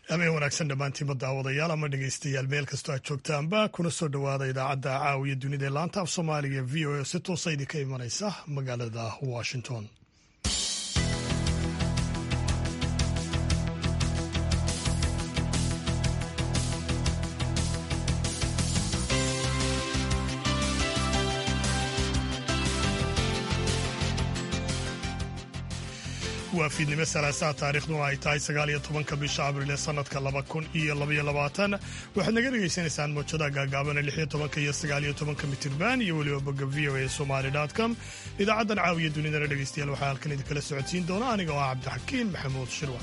habeen wanaagsan dhammaantiinba daawadayaal ama dhegeystayaal meel kastoo aad joogtaanba kuna soo dhowaada idaacadda caawiya dunida ee laanta af soomaaliga v o a si toosa idinka imanaysa magaalada washington waa fiidnimo salaasaha taariikhduna ay tahay sagaal iyo tobanka bisha abriil ee sanadka laba kun iyo labaiyo labaatan waxaad naga dhegaysanaysaan moojada gaagaabana lix iyo tobanka iyo sagaal iyo tobanka mitirban iyo weliba bogga v o a somali com idaacaddan caawiya dunidana dhegeystayaal waxaa halkan idinkala socodsiin doona aniga oo ah cabdixakiin maxamuud shirwa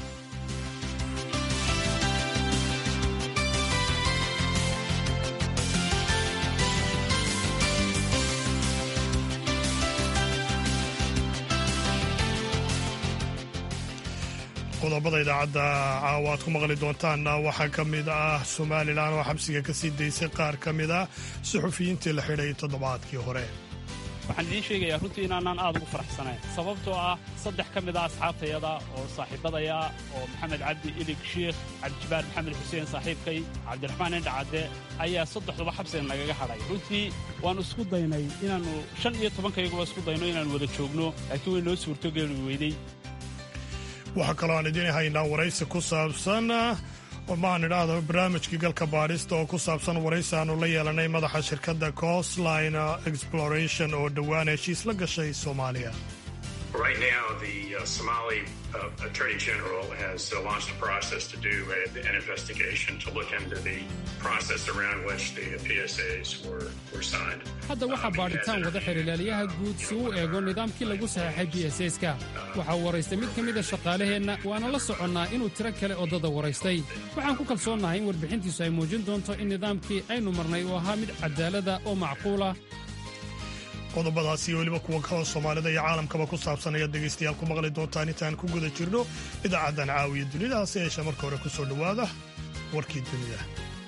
qodobada idaacadda caawa aad ku maqli doontaanna waxaa ka mid ah somalilan oo xabsiga ka sii daysay qaar ka mid ah suxufiyiintii la xidhay toddobaadkii hore waxaan idiin sheegayaa runtii inaanaan aad ugu faraxsanayn sababtoo ah saddex ka mid ah asxaabtayada oo saaxiibadaya oo maxamed cabdi ilig shiikh cabdijabaar maxamed xuseen saaxiibkay cabdiraxmaan indhacadde ayaa saddexduba xabsiga nagaga hadhay runtii waannu isku daynay inaannu shan iyo tobankayaguba isku dayno inaannu wada joogno laakiin way noo suurtogeeli weydey waxaa kaloo aan idiin haynaa waraysi ku saabsan maan idhaahdo barnaamijkii galka baadhista oo ku saabsan waraysi aanu la yeelanay madaxa shirkadda coastline exploration oo dhowaan heshiis la gashay soomaaliya Right now, the uh, Somali uh, Attorney General has uh, launched a process to do a, an investigation to look into the process around which the PSAs were, were signed. hadda waxaa baadhitaan wada xirilaaliyaha guud si uu eego nidaamkii lagu saxeexay b s ska waxaa waraystay mid ka mida shaqaalaheenna waana la soconnaa inuu tiro kale oddada waraystay waxaan ku kalsoonnahay in warbixintiisu ay muujin doonto in nidaamkii aynu marnay uu ahaa mid cadaalada oo macquula qodobadaas iyo weliba kuwa kaloo soomaalida iyo caalamkaba ku saabsan ayaad dhegaystayaal ku maqli doontaan intaan ku guda jirno idaacaddan caawiya dunida hase yeeshee marka hore ku soo dhowaada warkii dunida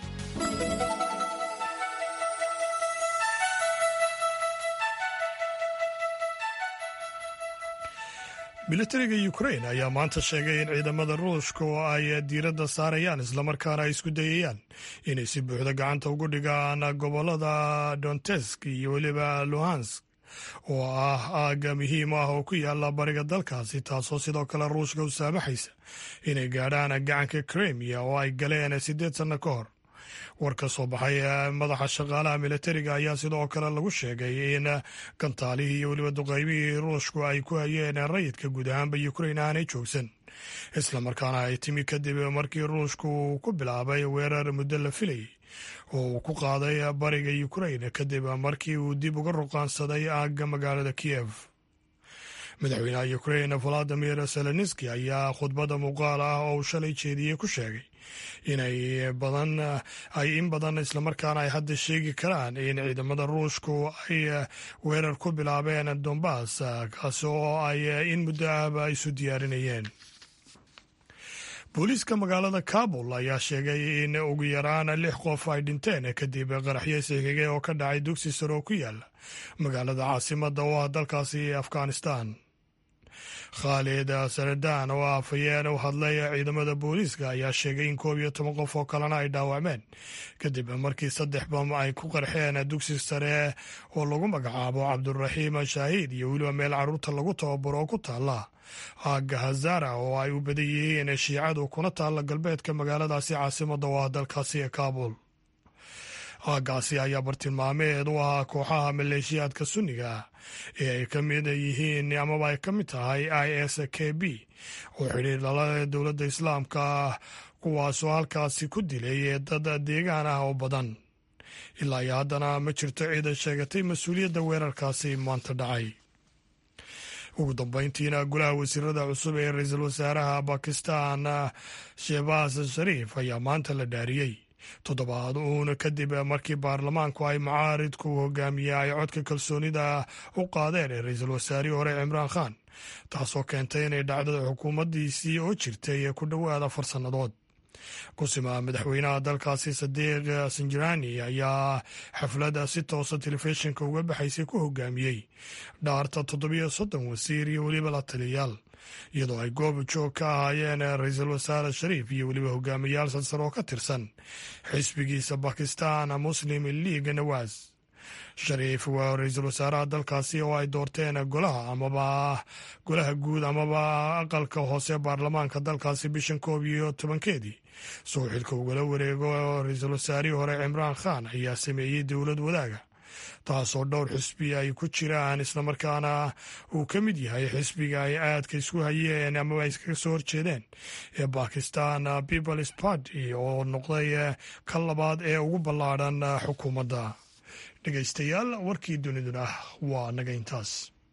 militariga ukrain ayaa maanta sheegay in ciidamada ruushka oo ay diiradda saarayaan islamarkaana ay isku dayayaan inay si buuxda gacanta ugu dhigaan gobolada donetsk iyo weliba luhansk oo ah aagga muhiim ah oo ku yaala bariga dalkaasi taasoo sidoo kale ruushka u saamaxaysa inay gaadhaan gacanka krimiya oo ay galeen siddeed sanno ka hor war ka soo baxay madaxa shaqaalaha militariga ayaa sidoo kale lagu sheegay in gantaalihii iyo weliba duqaymihii ruushku ay ku hayeen rayidka guud ahaanba ukrain aanay joogsan islamarkaana ay timi kadib markii ruushku ku bilaabay weerar muddo la filayay oo uu ku qaaday bariga ukrain kadib markii uu dib uga ruqaansaday aagga magaalada kiyev madaxweynaha ukrain valadimir zelenski ayaa khudbadda muuqaal ah oo uu shalay jeediyey ku sheegay inay badan ay in badan islamarkaana ay hadda sheegi karaan in ciidamada ruushku ay weerar ku bilaabeen dombas kaasi oo ay in muddo ahba isu diyaarinayeen booliiska magaalada kabul ayaa sheegay in ugu yaraan lix qof ay dhinteen kadib qaraxyo sixigay oo ka dhacay dugsi sare oo ku yaala magaalada caasimada oo ah dalkaasi afghanistan khaalid saradaan oo afhayeen u hadlay ciidamada booliiska ayaa sheegay in koob iyo toban qof oo kalena ay dhaawacmeen kadib markii saddex bam ay ku qarxeen dugsi sare oo lagu magacaabo cabduraxiim shaahiid iyo weliba meel carruurta lagu tababaro oo ku taala aagga hazara oo ay u badan yihiin shiicadu kuna taalla galbeedka magaaladaasi caasimada oo ah dalkaasi ee kaabul aaggaasi ayaa bartilmaameed u ahaa kooxaha maleeshiyaadka sunniga ee ay ka mid yihiin amaba ay ka mid tahay i s k b oo xidhiir dhalada dowladda islaamka ah kuwaasoo halkaasi ku dilay dad deegaan ah oo badan ilaa iyo haddana ma jirto ciidan sheegatay mas-uuliyadda weerarkaasi maanta dhacay ugu dambeyntiina golaha wasiirada cusub ee ra-iisul wasaaraha bakistan shehbaas shariif ayaa maanta la dhaariyey toddobaad uuna kadib markii baarlamaanku ay mucaaridku hogaamiye ay codka kalsoonida u qaadeen ee ra-iisul wasaarihii hore cimraan khan taasoo keentay inay dhacdada xukuumaddiisii oo jirtay ku dhowaad afar sannadood kusima madaxweynaha dalkaasi sadiiq sinjirani ayaa xafladda si toosa telefishinka uga baxaysay ku hogaamiyey dhaarta toddobiyo soddon wasiir iyo weliba la taliyayaal iyadoo ay goob joog ka ahaayeen ra-iisul wasaare shariif iyo weliba hogaamiyaal salsar oo ka tirsan xisbigiisa bakistan muslim league nawaas shariif waa ra-iisul wasaaraha dalkaasi oo ay doorteen golaha amaba golaha guud amaba aqalka hoose baarlamaanka dalkaasi bishan koob iyo tobankeedii soo xilka ugala wareego ra-iisul wasaarihii hore cimraan khan ayaa sameeyey dowlad wadaaga taasoo dhowr xisbi ay ku jiraan islamarkaana uu ka mid yahay xisbiga ay aadka isku hayeen amaba ay iskaga soo horjeedeen ee bakistan peoples party oo noqday ka labaad ee ugu ballaadhan xukuumadda dhegaystayaal warkii duniduna waa naga intaas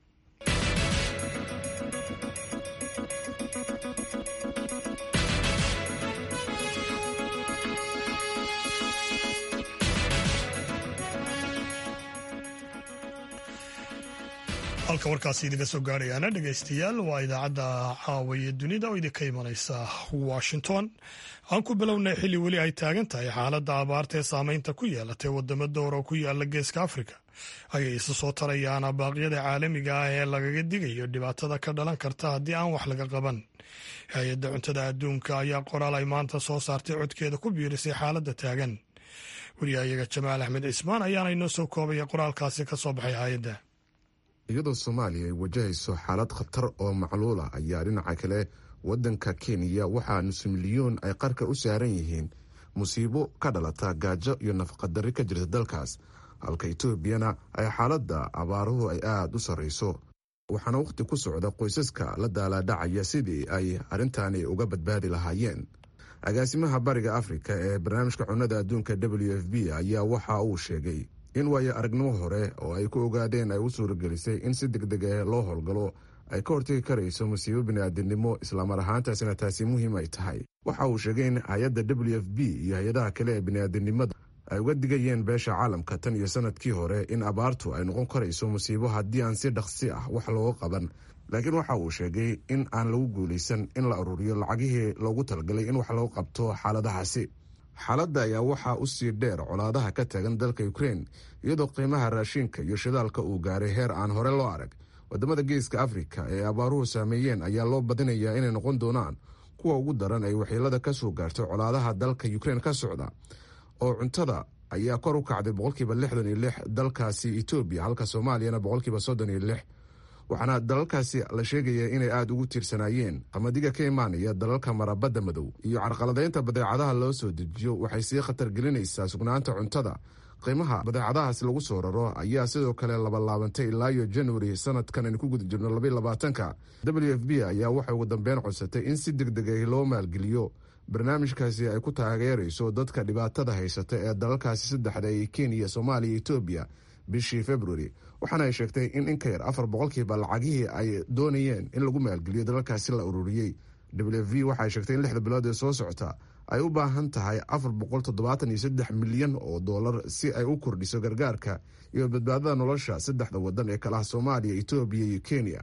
halka warkaasi idinka soo gaarayaana dhegaystayaal waa idaacadda caawiya dunida oo idinka imanaysa washington aan ku bilownay xilli weli ay taagan tahay xaaladda abaarta ee saameynta ku yeelatay wadamo door oo ku yaala geeska afrika ayay isa soo tarayaan baaqyada caalamiga ah ee lagaga digayo dhibaatada ka dhalan karta haddii aan wax laga qaban hay-adda cuntada adduunka ayaa qoraal ay maanta soo saartay codkeeda ku biirisay xaaladda taagan wariyahayaga jamaal axmed cismaan ayaana inoo soo koobaya qoraalkaasi ka soo baxay hay-adda iyadoo soomaaliya ay wajahayso xaalad khatar oo macluul ah ayaa dhinaca kale waddanka kenya waxaa nus milyoon ay qarka u saaran yihiin musiibo ka dhalata gaajo iyo nafaqadarri ka jirta dalkaas halka etoobiyana ay xaaladda abaaruhu ay aada u sarrayso waxaana wakhti ku socda qoysaska la daalaadhacaya sidii ay arrintaani uga badbaadi lahaayeen agaasimaha bariga afrika ee barnaamijka cunnada adduunka w f b ayaa waxa uu sheegay in waayo aragnimo hore oo ay ku ogaadeen ay u suuragelisay in si deg deg ah loo howlgalo ay ka hortegi karayso musiibo bini'aadinimo islaamar ahaantaasina taasi muhiim ay tahay waxa uu sheegay in hay-adda w f b iyo hay-adaha kale ee bini'aadinimada ay uga digayeen beesha caalamka tan iyo sanadkii hore in abaartu ay noqon karayso musiibo haddii aan si dhaqsi ah wax looga qaban laakiin waxa uu sheegay in aan lagu guulaysan in la ururiyo lacagihii loogu talagalay in wax loo qabto xaaladahaasi xaaladda ayaa waxaa u sii dheer colaadaha ka taagan dalka ukrein iyadoo qiimaha raashinka iyo shidaalka uu gaaray heer aan hore loo arag wadamada geeska afrika ee abaaruhu saameeyeen ayaa loo badinayaa inay noqon doonaan kuwa ugu daran ay waxiilada ka soo gaartay colaadaha dalka ukrein ka socda oo cuntada ayaa kor u kacday boqolkiiba lixdan iyo lix dalkaasi etoobiya halka soomaaliyana boqolkiiba soddon iyo lix waxaana dalalkaasi la sheegaya inay aada ugu tiirsanaayeen qamadiga ka imaanaya dalalka marabadda madow iyo carqaladaynta badeecadaha loo soo dejiyo waxay sii khatar gelinaysaa sugnaanta cuntada qiimaha badeecadahaas lagu soo raro ayaa sidoo kale labalaabantay ilaa iyo januari sanadkan aynu ku guda jirno labaatanka w f b ayaa waxay ugu dambeyn codsatay in si deg deg ah loo maalgeliyo barnaamijkaasi ay ku taageerayso dadka dhibaatada haysata ee dalalkaasi saddexda ee kenya soomaaliya etoobiya bishii februari waxaana ay sheegtay in in ka yar afar boqolkiiba lacagihii ay doonayeen in lagu maalgeliyo dalalkaasi la ururiyey w v waxaay sheegtay in lixda bilood ee soo socota ay u baahan tahay afar boqol toddobaatan iyo saddex milyan oo dollar si ay u kordhiso gargaarka iyo badbaadada nolosha saddexda wadan ee kalaha soomaaliya etoobiya iyo kenya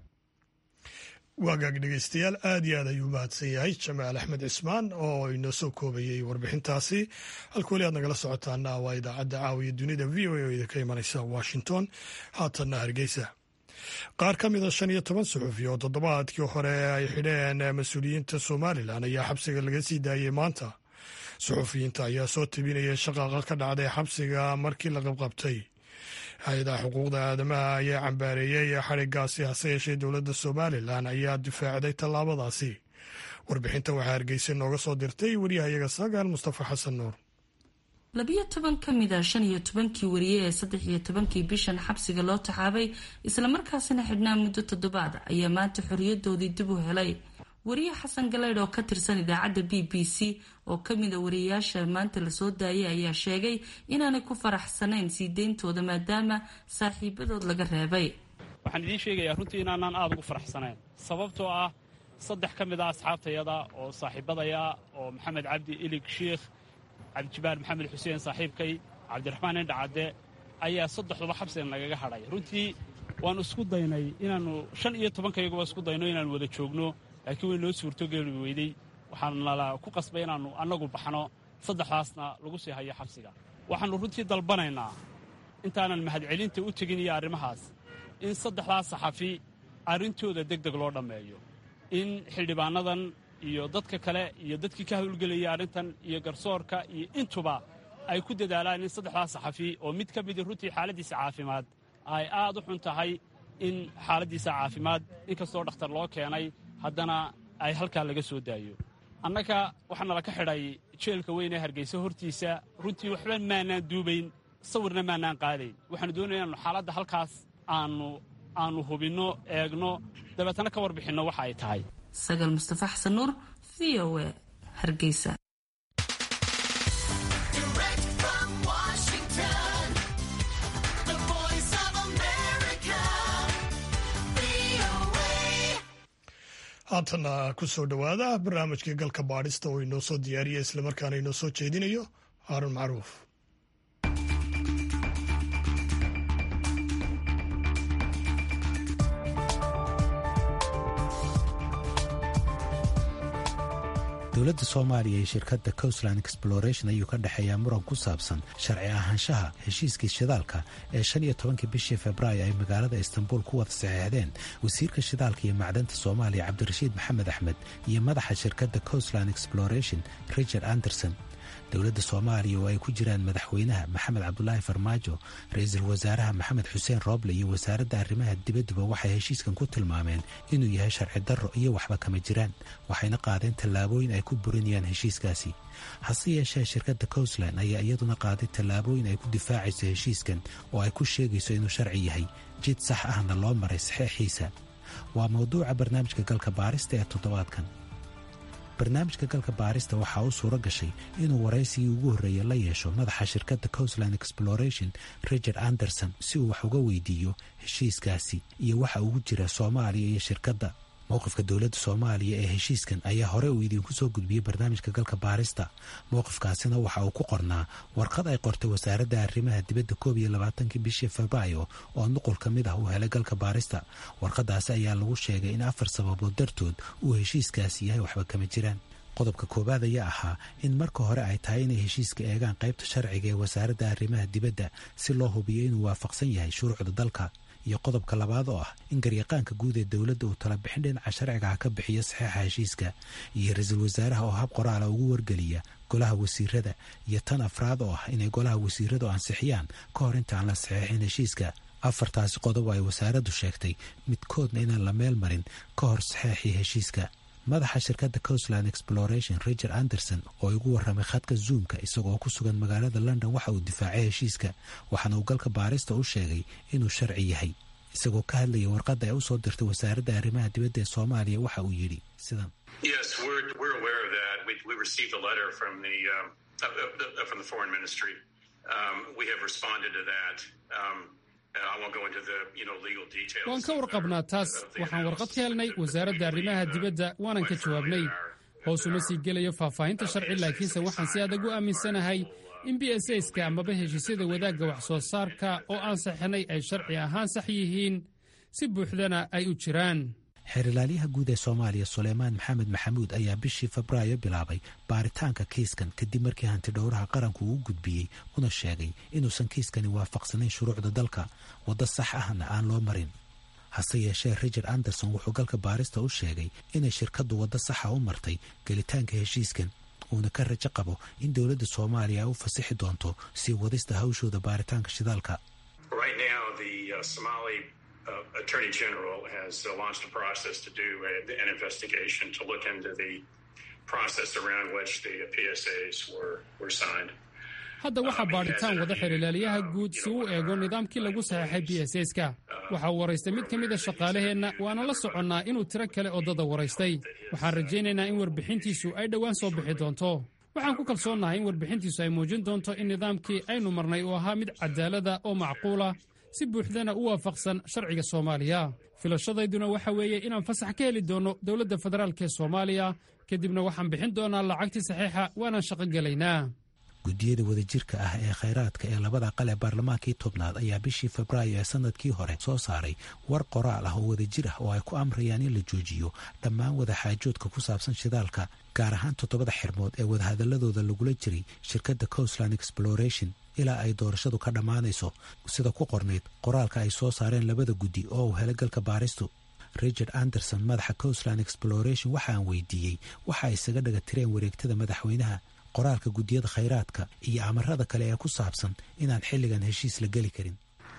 waagaag dhegeystayaal aad iyo aad ayuu mahadsan yahay jamaal axmed cismaan oo inoo soo koobayey warbixintaasi halka weli aad nagala socotaana waa idaacadda caawiya dunida v o a oo idinka imanaysa washington haatanna hargeysa qaar ka mida shan iyo toban suxufi oo toddobaadkii hore ay xidheen mas-uuliyiinta somalilan ayaa xabsiga laga sii daayey maanta suxufiyiinta ayaa soo tabinaya shaqaaqa ka dhacday xabsiga markii la qabqabtay hay-adaha xuquuqda aadamaha ayaa cambaareeyey xadhigaasi hase yeeshee dowladda somalilan ayaa difaacday tallaabadaasi warbixinta waxaa hargeysa nooga soo dirtay wariyahayaga sagaal mustafa xasan nuur labiyo toban ka mid a shan iyo tobankii wariye ee saddex iyo tobankii bishan xabsiga loo taxaabay islamarkaasina xidhnaa muddo toddobaad ayaa maanta xoriyadoodii dib u helay wariye xasan galeydh oo ka tirsan idaacadda b b c oo kamid a wariyayaasha maanta lasoo daayay ayaa sheegay inaanay ku faraxsanayn sii deyntooda maadaama saaxiibadood laga reebay waxaan idiin sheegayaa runtii inaanaan aada ugu faraxsanayn sababtoo ah saddex ka mid a asxaabtayada oo saaxiibadaya oo maxamed cabdi ilig shiikh cabdijibaar maxamed xuseen saaxiibkay cabdiraxmaan indhacadde ayaa saddexduba xabsigan nagaga hadhay runtii waannu isku daynay inaannu shan iyo tobankayaguba isku dayno inaannu wada joogno laakiin way noo suurtogeeli weydey waxaan nala ku qasbay inaannu annagu baxno saddexdaasna lagu sii hayo xabsiga waxaannu runtii dalbanaynaa intaanan mahadcelinta u tegin iyo arrimahaas in saddexdaas saxafi arrintooda deg deg loo dhammeeyo in xildhibaanadan iyo dadka kale iyo dadkii ka hawlgelaya arrintan iyo garsoorka iyo intuba ay ku dadaalaan in saddexdaas saxafi oo mid ka midi runtii xaaladdiisa caafimaad ay aad u xun tahay in xaaladdiisa caafimaad inkastoo dhakhtar loo keenay haddana ay halkaa laga soo daayo annaga waxaana laka xidhay jeelka weyn ee hargeysa hortiisa runtii waxba maanaan duubayn sawirna maanaan qaadayn waxaanu doonaya inanu xaaladda halkaas aanu aanu hubinno eegno dabeetana ka warbixinno waxa ay tahay sagal mustafa xasan nuur v o e hargeysa haatana ku soo dhowaada barnaamijkii galka baadhista oo inoo soo diyaariya islamarkaana inoo soo jeedinayo haarun macruuf dowladda soomaaliya iyo shirkadda coastland exploration ayuu ka dhexeeyaa muran ku saabsan sharci ahaanshaha heshiiskii shidaalka ee shan iyo tobankii bishii februaayo ay magaalada istanbul ku wada saxeexdeen wasiirka shidaalka iyo macdanta soomaaliya cabdirashiid maxamed axmed iyo madaxa shirkadda coastland exploration richard anderson dowladda soomaaliya oo ay ku jiraan madaxweynaha maxamed cabdulaahi farmaajo ra-iisul wasaaraha maxamed xuseen rooble iyo wasaaradda arrimaha dibadduba waxay heshiiskan ku tilmaameen inuu yahay sharci darro iyo waxba kama jiraan waxayna qaadeen tallaabooyin ay ku burinayaan heshiiskaasi hase yeeshee shirkadda coastland ayaa iyaduna qaaday tallaabooyin ay ku difaacayso heshiiskan oo ay ku sheegayso inuu sharci yahay jid sax ahna loo maray saxeexiisa waa mawduuca barnaamijka galka baarista ee toddobaadkan barnaamijka galka baarista waxaa u suuro gashay inuu waraysigii ugu horreeya la yeesho madaxa shirkadda coastland exploration richard anderson si uu wax uga weydiiyo heshiiskaasi iyo waxa ugu jira soomaaliya iyo shirkadda mowqifka dowladda soomaaliya ee heshiiskan ayaa hore uu idiinku soo gudbiyey barnaamijka galka baarista mowqifkaasina waxa uu ku qornaa warqad ay qortay wasaaradda arrimaha dibadda koob iyo labaatankii bishii febraayo oo nuqul ka mid ah uu helay galka baarista warqadaasi ayaa lagu sheegay in afar sababood dartood uu heshiiskaasi yahay waxba kama jiraan qodobka koowaad ayaa ahaa in marka hore ay tahay inay heshiiska eegaan qaybta sharciga ee wasaaradda arrimaha dibadda si loo hubiyo inuu waafaqsan yahay shuruucda dalka iyo qodobka labaad oo ah in garyaqaanka guud ee dowladda uu tala bixin dhinaca sharcigaha ka bixiyo saxeixa heshiiska iyo ra-iisul wasaaraha oo hab qoraala ugu wargeliya golaha wasiirada iyo tan afraad oo ah inay golaha wasiiradu ansixiyaan ka hor intaan la saxeexin heshiiska afartaasi qodob ay wasaaraddu sheegtay midkoodna inaan la meel marin ka hor saxeexii heshiiska madaxa shirkadda coastland exploration richard anderson oo igu warramay khadka zoomka isagoo ku sugan magaalada london waxa uu difaacay heshiiska waxaana uu galka baarista u sheegay inuu sharci yahay isagoo ka hadlaya warqadda ay u soo dirtay wasaaradda arrimaha dibadda ee soomaaliya waxa uu yidhi sidan waan ka warqabnaa taas waxaan warqad ka helnay wasaaradda arrimaha dibadda waanan ka jawaabnay hoosuma sii gelayo faahfaahinta sharci laakiinse waxaan si adag u aaminsanahay in b s ska amaba heshiisyada wadaagga wax soo saarka oo aan saxinay ay sharci ahaan sax yihiin si buuxdana ay u jiraan xeerilaalyaha guud ee soomaaliya suleymaan maxamed maxamuud ayaa bishii febraayo bilaabay baaritaanka kiiskan kadib markii hantidhowraha qaranku uu gudbiyey una sheegay inuusan kiiskani waafaqsanayn shuruucda dalka waddo sax ahna aan loo marin hase yeeshee richard anderson wuxuu galka baarista u sheegay inay shirkaddu waddo saxa u martay gelitaanka heshiiskan uuna ka rajo qabo in dowladda soomaaliya ay u fasixi doonto sii wadista hawshooda baaritaanka shidaalka Uh, Attorney General has uh, launched a process to do a, an investigation to look into the process around which the PSAs were, were signed. hadda waxaa baadhitaan wada xirilaaliyaha guud si uu eego nidaamkii lagu saxeexay b s ska waxaa uu waraystay mid ka mid a shaqaalaheenna waana la soconnaa inuu tiro kale oddada waraystay waxaan rajaynaynaa in warbixintiisu ay dhowaan soo bixi doonto waxaan ku kalsoonnahay in warbixintiisu ay muujin doonto in nidaamkii aynu marnay uu ahaa mid cadaalada oo macquula si buuxdana u waafaqsan sharciga soomaaliya filashadayduna waxa weeye inaan fasax ka heli doonno dowladda federaalk ee soomaaliya kadibna waxaan bixin doonaa lacagtii saxiixa waanaan shaqo gelaynaa guddiyada wadajirka ah ee khayraadka ee labada aqal ee baarlamaankii tobnaad ayaa bishii febraayo ee sanadkii hore soo saaray war qoraal ah oo wadajir ah oo ay ku amrayaan in la joojiyo dhammaan wadaxaajoodka ku saabsan shidaalka gaar ahaan toddobada xirmood ee wadahadaladooda lagula jiray shirkadda coastland exploration ilaa ay doorashadu ka dhammaanayso sida ku qornayd qoraalka ay soo saareen labada guddi oo uu helay galka baaristu richard anderson madaxa coastland exploration waxa aan weydiiyey waxa ay isaga dhaga tireen wareegtada madaxweynaha qoraalka guddiyada khayraadka iyo amarada kale ee ku saabsan inaan xilligan heshiis la geli karin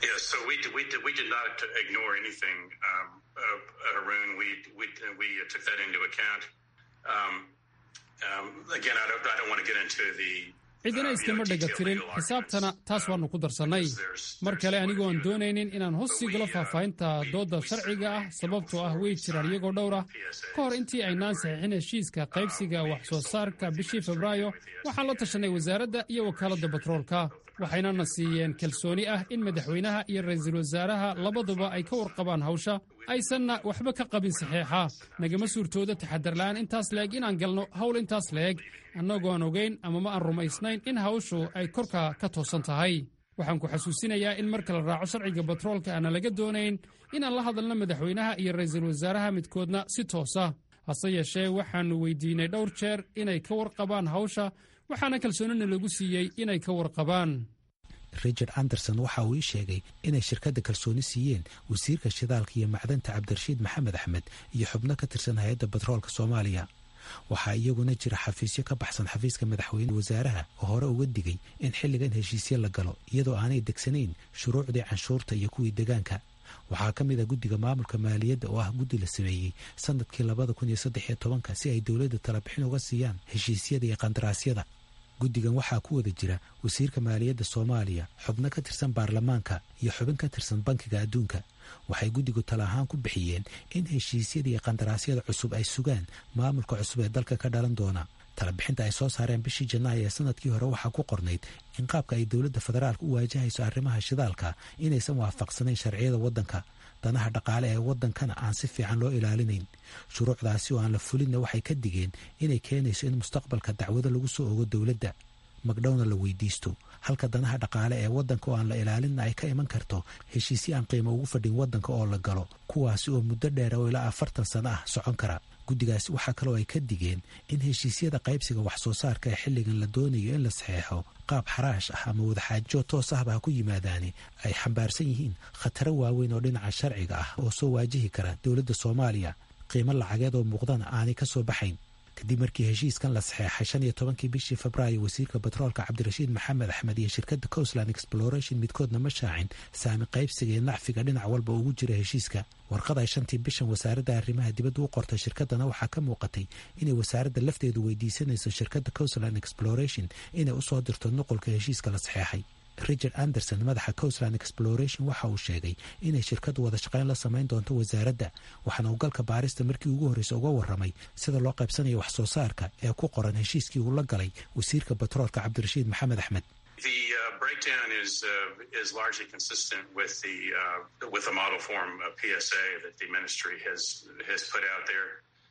cidina iskama dhega tirin xisaabtana taas waannu ku darsannay mar kale anigoo aan doonaynin inaan hoos sii galo faahfaahinta doodda sharciga ah sababtoo ah way jiraan iyagoo dhowr ah ka hor intii aynaan saxiixin heshiiska qaybsiga wax soo saarka bishii febraayo waxaan la tashanay wasaaradda iyo wakaaladda batroolka waxaynana siiyeen kalsooni ah in madaxweynaha iyo ra'iisul wasaaraha labaduba ay ka warqabaan hawsha aysanna waxba ka qabin saxeexa nagama suurtooda taxadarla'aan intaas leeg inaan galno hawl intaas leeg annagoon ogayn ama ma aan rumaysnayn in hawshu ay korka ka toosan tahay waxaan ku xasuusinayaa in marka la raaco sharciga batroolka aana laga doonayn inaan la hadalno madaxweynaha iyo ra'iisul wasaaraha midkoodna si toosa hase yeeshee waxaannu weydiinay dhowr jeer inay ka warqabaan hawsha waxaana kalsoonina lagu siiyey inay ka warqabaan richard anderson waxa uu ii sheegay inay shirkadda kalsooni siiyeen wasiirka shidaalka iyo macdanta cabdirashiid maxamed axmed iyo xubno ka tirsan hay-adda batroolka soomaaliya waxaa iyaguna jira xafiisyo ka baxsan xafiiska madaxweyne wasaaraha oo hore uga digay in xilligan heshiisyo la galo iyadoo aanay degsanayn shuruucdii canshuurta iyo kuwii degaanka waxaa ka mid ah guddiga maamulka maaliyadda oo ah guddi la sameeyey sanadkii labada kun iyo saddex iyo tobanka si ay dowladda talabixin uga siiyaan heshiisyada iyo qandaraasyada guddigan waxaa ku wada jira wasiirka maaliyadda soomaaliya xubno ka tirsan baarlamaanka iyo xubin ka tirsan bankiga adduunka waxay guddigu tala ahaan ku bixiyeen in heshiisyada iyo qandaraasyada cusub ay sugaan maamulka cusub ee dalka ka dhalan doona talabixinta ay soo saareen bishii janaayo ee sanadkii hore waxaa ku qornayd in qaabka ay dowladda federaalka u waajahayso arrimaha shidaalka inaysan waafaqsanayn sharciyada waddanka danaha dhaqaale ee waddankana aan si fiican loo ilaalinayn shuruucdaasi oo aan la fulinna waxay ka digeen inay keenayso in mustaqbalka dacwado lagu soo ogo dowladda magdhowna la weydiisto halka danaha dhaqaale ee waddanka oo aan la ilaalinna ay ka iman karto heshiisyo aan qiimo ugu fadhin waddanka oo la galo kuwaasi oo muddo dheer oo ilaa afartan sano ah socon kara guddigaasi waxaa kaloo ay ka digeen in heshiisyada qaybsiga wax soo saarka ee xilligan la doonayo in la saxeexo qaab xaraash ah ama wadaxaajo toos ahba ha ku yimaadaani ay xambaarsan yihiin khataro waaweyn oo dhinaca sharciga ah oo soo waajihi kara dowladda soomaaliya qiimo lacageed oo muuqdana aanay ka soo baxayn kadib markii heshiiskan la saxeexay shan iyo tobankii bishii febraayo wasiirka batroolka cabdirashiid maxamed axmed iyo shirkadda coastland exploration midkoodna ma shaacin saami qaybsiga iyo nacfiga dhinac walba ugu jira heshiiska warqad ay shantii bishan wasaaradda arrimaha dibadda u qortay shirkaddana waxaa ka muuqatay inay wasaaradda lafteedu weydiisanayso shirkadda coastland exploration inay usoo dirto nuqulka heshiiska la saxeexay richard anderson madaxa coastland exploration waxa uu sheegay inay shirkaddu wada shaqayn la samayn doonto wasaaradda waxaana uu galka baarista markii ugu horreysa uga warramay sida loo qaybsanayo wax soo saarka ee ku qoran heshiiskii uu la galay wasiirka batroolka cabdirashiid maxamed axmed The uh, breakdown is uh, is largely consistent with the uh, with the model form PSA that the ministry has has put out there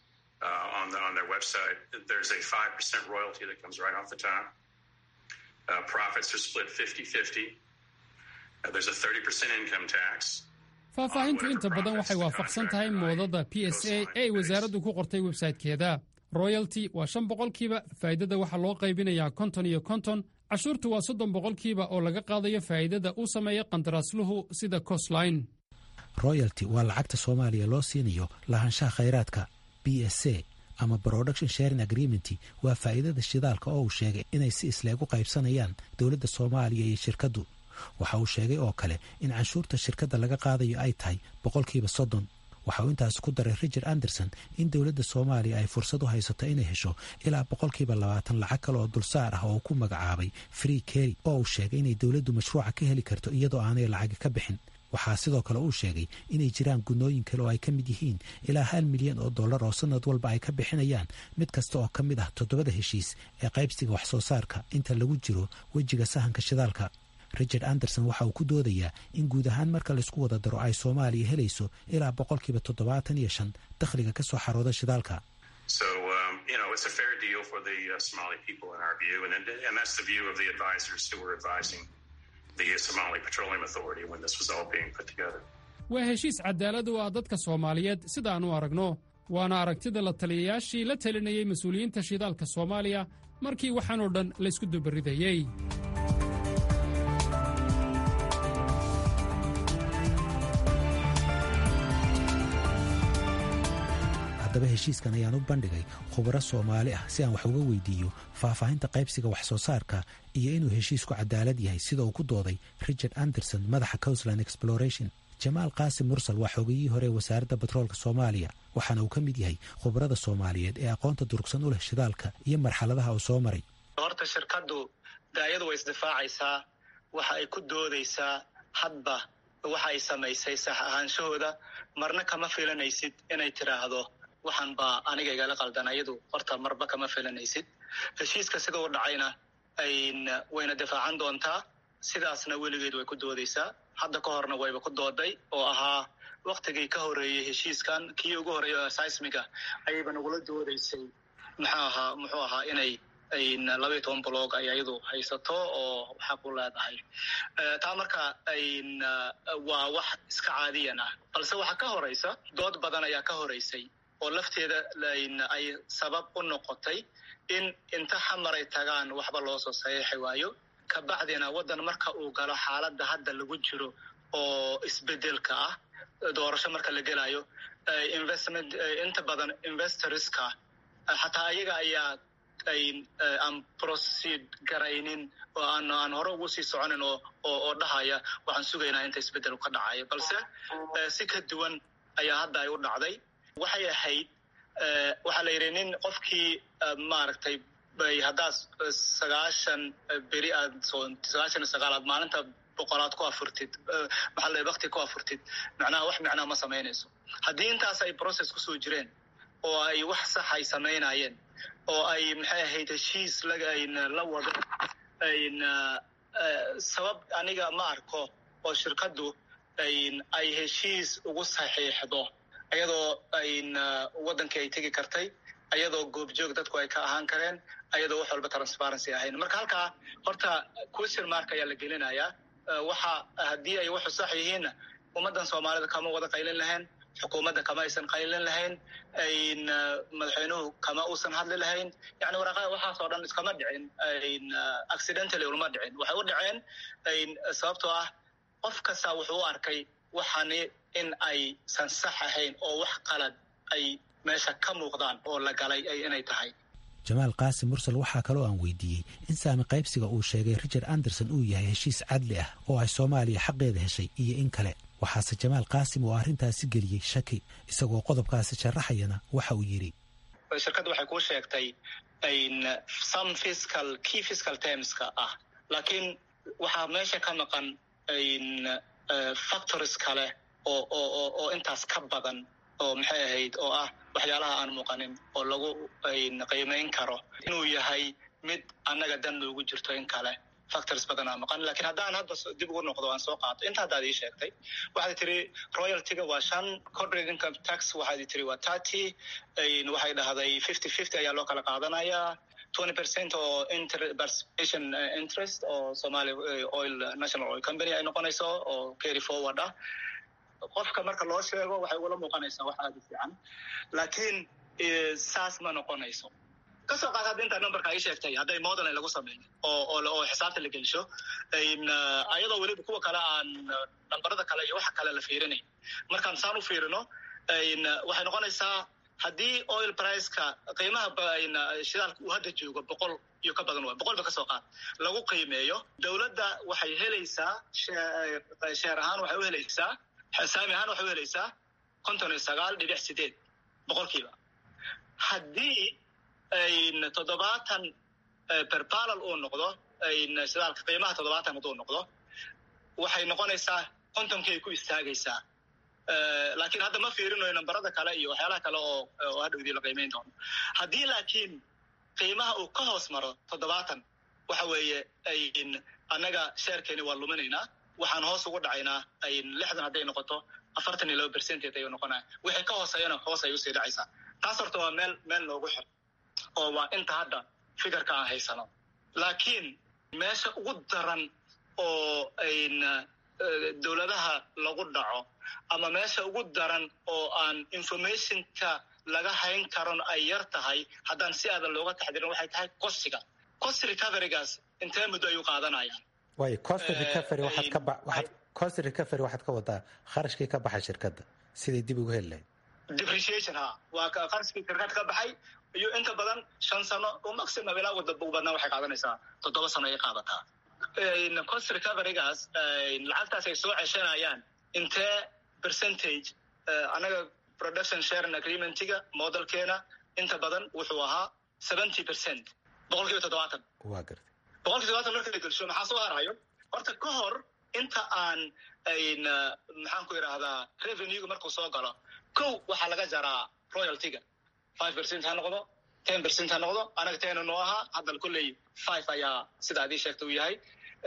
on the, on their website. There's a five percent royalty that comes right off the top. Uh, profits are split 50-50. Uh, there's a 30% income tax. faahfaahintu inta badan waxay waafaqsan tahay moodada p s a ee ay wasaaraddu ku qortay websaytekeeda royalty waa shan boqolkiiba faa'iidada waxaa loo qaybinayaa konton iyo konton cashuurtu waa soddon boqolkiiba oo laga qaadayo faa'iidada uu sameeya qandaraasluhu sida costline royalty waa lacagta soomaaliya loo siinayo lahaanshaha khayraadka b s a ama production sharing agreement waa faa'iidada shidaalka oo uu sheegay inay si isleegu qaybsanayaan dowladda soomaaliya iyo shirkaddu waxa uu sheegay oo kale in canshuurta shirkadda laga qaadayo ay tahay boqolkiiba soddon waxa uu intaas ku daray richard anderson in dowladda soomaaliya ay fursad u haysato inay hesho ilaa boqolkiiba labaatan lacag kale oo dulsaar ah oo ku magacaabay free kerry oo uu sheegay inay dowladdu mashruuca ka heli karto iyadoo aanay lacagi ka bixin waxaa sidoo kale uu sheegay inay jiraan gunooyin kale oo ay ka mid yihiin ilaa hal milyan oo dollar oo sanad walba ay ka bixinayaan mid kasta oo ka mid ah toddobada heshiis ee qaybsiga wax soo saarka inta lagu jiro wejiga sahanka shidaalka richard anderson waxa uu ku doodayaa in guud ahaan marka laysku wada daro ay soomaaliya helayso ilaa boqolkiiba toddobaatan iyo shan dakhliga ka soo xarooda shidaalka So, um, you know, it's a fair deal for the uh, Somali people in our view, and, and that's the view of the advisors who were advising the Somali Petroleum Authority when this was all being put together. waa heshiis cadaalad u ah dadka soomaaliyeed sidaan u aragno waana aragtida la taliyayaashii la talinayey mas-uuliyiinta shidaalka soomaaliya markii waxaanoo dhan laysku dubaridayey haddaba heshiiskan ayaan u bandhigay khubaro soomaali ah si aan wax uga weydiiyo faahfaahinta qaybsiga wax soo saarka iyo inuu heshiisku cadaalad yahay sida uu ku dooday richard anderson madaxa cousland exploration jamaal qaasim mursal waa xoogayihii hore wasaaradda batroolka soomaaliya waxaana uu ka mid yahay khubarada soomaaliyeed ee aqoonta durugsan u leh shidaalka iyo marxaladaha uu soo maray horta shirkaddu daayadu way isdifaacaysaa waxa ay ku doodaysaa hadba waxa ay samaysay sax ahaanshahooda marna kama filanaysid inay tidhaahdo waxaan baa aniga igala qaldan ayadu horta marba kama filanaysid heshiiska sida u dhacayna wayna difaacan doontaa sidaasna weligeed way ku doodaysaa hadda ka horna wayba ku dooday oo ahaa waktigii ka horeeyey heshiiskan kii ugu horeeya seismiga ayayba nagula doodaysay muxuu ahaa muxuu ahaa inay labaiyo toban blog ay ayadu haysato oo xaq u leedahay taa marka waa wax iska caadiyan ah balse waxaa ka horeysa dood badan ayaa ka horeysay oo lafteeda ay sabab u noqotay in inta xamar ay tagaan waxba loo soo saxiixi waayo kabacdina waddan marka uu galo xaaladda hadda lagu jiro oo isbedelka ah doorasho marka la gelayo investment inta badan investorska xataa ayaga ayaa aan proceed garaynin oo aan aan hore ugu sii soconin oo oo dhahaya waxaan sugaynaa inta isbeddel ka dhacayo balse si ka duwan ayaa hadda ay u dhacday waxay ahayd waxaa la yidhi nin qofkii maaragtay bay haddaad sagaashan beri aad sagaashan iyo sagaal aad maalinta boqolaad ku afurtid maxaa la wakti ku afurtid macnaha wax micnaa ma samaynayso haddii intaas ay process kusoo jireen oo ay wax sax ay samaynayeen oo ay maxay ahayd heshiis la wado sabab aniga ma arko oo shirkaddu ay heshiis ugu saxiixdo ayadoo waddankii ay tegi kartay ayadoo goobjoog dadku ay ka ahaan kareen ayadoo wax walba transparency ahayn marka halkaa horta question mark ayaa la gelinayaa waxa haddii ay waxu sax yihiinna ummaddan soomaalida kama wada qaylin lahayn xukuumadda kama aysan qaylin lahayn madaxweynuhu kama uusan hadli lahayn yani waraqaa waxaasoo dhan iskama dhicin accidentally ulama dhicin waxay u dhaceen sababtoo ah qof kasta wuxuu u arkay waxani in aysan sax ahayn oo wax qalad ay meesha ka muuqdaan oo la galay inay tahay jamaal qaasim mursal waxaa kaloo aan weydiiyey in saami qaybsiga uu sheegay richard anderson uu yahay heshiis cadli ah oo ay soomaaliya xaqeeda heshay iyo in kale waxaase jamaal qaasim oo arrintaasi geliyey shaki isagoo qodobkaasi sharaxayana waxa uu yidhi shirkaddu waxay kuu sheegtay some fiscal key fiscal termska ah laakiin waxaa meesha ka maqan factories kale oo oo oo intaas ka badan oo maxay ahayd oo ah waxyaalaha aan muuqanin oo lagu qiimayn karo inuu yahay mid annaga dan loogu jirto in kale factors badanaa maqan lakiin haddaan hadda dib ugu noqdo aan soo qaato inta haddaad ii sheegtay waxaad tiri royaltyga waa shan corporate income tax waxaad tiri waa thirty waxay dhahday fifty fifty ayaa loo kala qaadanayaa twenty percent oo participation interest oo somali oil national oil company ay noqonayso oo carry forward ah qofka marka loo sheego waxay ugula muuqanaysaa wax aada u fiican laakiin saas ma noqonayso kasoo qaad hadda intaa numberka ay sheegtay hadday model lagu sameeyo oo oo xisaabta la gelsho ayadoo weliba kuwa kale aan nambarada kale iyo waxa kale la fiirinay markaan saan u fiirino waxay noqonaysaa haddii oil priceka qiimaha shidaalka uu hadda joogo boqol iyo ka badan waa boqol ba kasoo qaad lagu qiimeeyo dowladda waxay helaysaa sheer ahaan waxay u helaysaa saami ahaan waxay u helaysaa konton iyo sagaal dhibic sideed boqolkiiba haddii toddobaatan berbalal uu noqdo shidaalka qiimaha toddobaatan hadduu noqdo waxay noqonaysaa kontonkii ay ku istaagaysaa laakiin hadda ma fiirinayo nambarada kale iyo waxyaalaha kale oo oo hadhowdii la qiimayn doono haddii laakiin qiimaha uu ka hoos maro toddobaatan waxa weeye annaga sheerkeeni waa luminaynaa waxaan hoos ugu dhacaynaa lixdan hadday noqoto afartan iyo laba percentage ayuu noqonaya wixii ka hooseeyana hoos ay usii dhacaysaa taas horta waa meel meel noogu xir oo waa inta hadda fikirka aan haysano laakiin meesha ugu daran oo dowladaha lagu dhaco ama meesha ugu daran oo aan informationka laga hayn karon ay yar tahay haddaan si aadan looga taxdirin waxay tahay cosiga cost recoverygaas intee muddo ayuu qaadanayaan way cost recovery waxaad ka ba waxaad cost recovery waxaad ka wadaa kharashkii ka baxay shirkadda siday dib ugu heli lahayd depreciation ha waa qarskii shirkad ka baxay iyo inta badan shan sano oo maximum ilaa ugu badnaa waxay qaadanaysaa toddoba sano ay qaadataa cost recoverygaas lacagtaas ay soo ceshanayaan intee percentage anaga production sharing agreementiga modelkeena inta badan wuxuu ahaa seventy percent boqol kiiba toddobaatan waa garta boqol kiiba toddobaatan marka la gelsho maxaa soo harayo horta ka hor inta aan maxaan ku idhaahdaa revenuega markuu soo galo kow waxaa laga jaraa royaltyga five percent ha noqdo ten percent ha noqdo anaga tena noo ahaa haddal kolley five ayaa sida adii sheegta uu yahay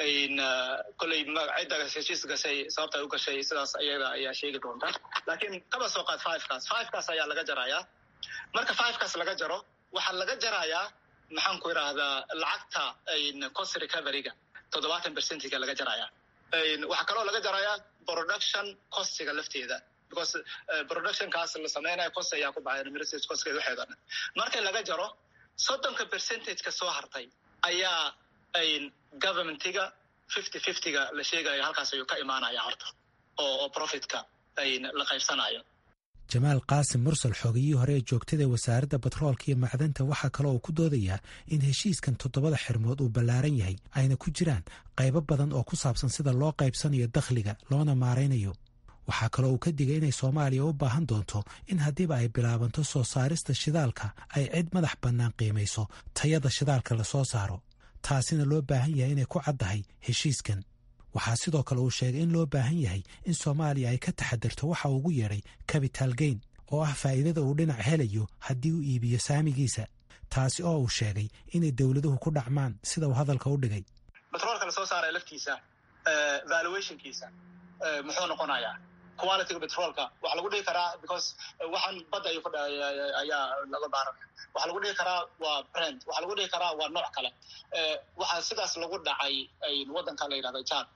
kolley cidda heshiis gashay sababta ay u gashay sidaas ayada ayaa sheegi doonta laakiin kaba soo qaad fivekaas fivekaas ayaa laga jarayaa marka fivekaas laga jaro waxaa laga jarayaa maxaan ku idhaahdaa lacagta cost recoveryga toddobaatan percentiga laga jarayaa waxaa kaloo laga jarayaa production costiga lafteeda because productionkaas la sameynayo cost ayaa ku baxay administrative costkeeda waxeeda dhan marka laga jaro soddonka percentageka soo hartay ayaa governmentiga fifty fiftyga la sheegayo halkaas ayuu ka imaanaya horta oo profitka la qaybsanayo jamaal qaasim mursal xoogiyihii hore ee joogtada wasaaradda batroolka iyo macdanta waxaa kaloo uu ku doodayaa in heshiiskan toddobada xirmood uu ballaaran yahay ayna ku jiraan qaybo badan oo ku saabsan sida loo qaybsanayo dakhliga loona maaraynayo waxaa kaloo uu ka digay inay soomaaliya u baahan doonto in haddiiba ay bilaabanto soo saarista shidaalka ay cid madax bannaan qiimayso tayada shidaalka la soo saaro taasina loo baahan yahay inay ku caddahay heshiiskan waxaa sidoo kale uu sheegay in loo baahan yahay in soomaaliya ay ka taxadirto waxa uu ugu yeedhay capital gain oo ah faa'iidada uu dhinac helayo haddii uu iibiyo saamigiisa taasi oo uu sheegay inay dowladuhu ku dhacmaan sida uu hadalka u dhigay batroolka la soo saaraya laftiisa valuationkiisa muxuu noqonayaa qualityga petrolka waxaa lagu dhihi karaa because waxaan badda ay ayaa laga baaran waxaa lagu dhihi karaa waa brand waxaa lagu dhihi karaa waa nooc kale waxaa sidaas lagu dhacay waddanka la yidhahda jad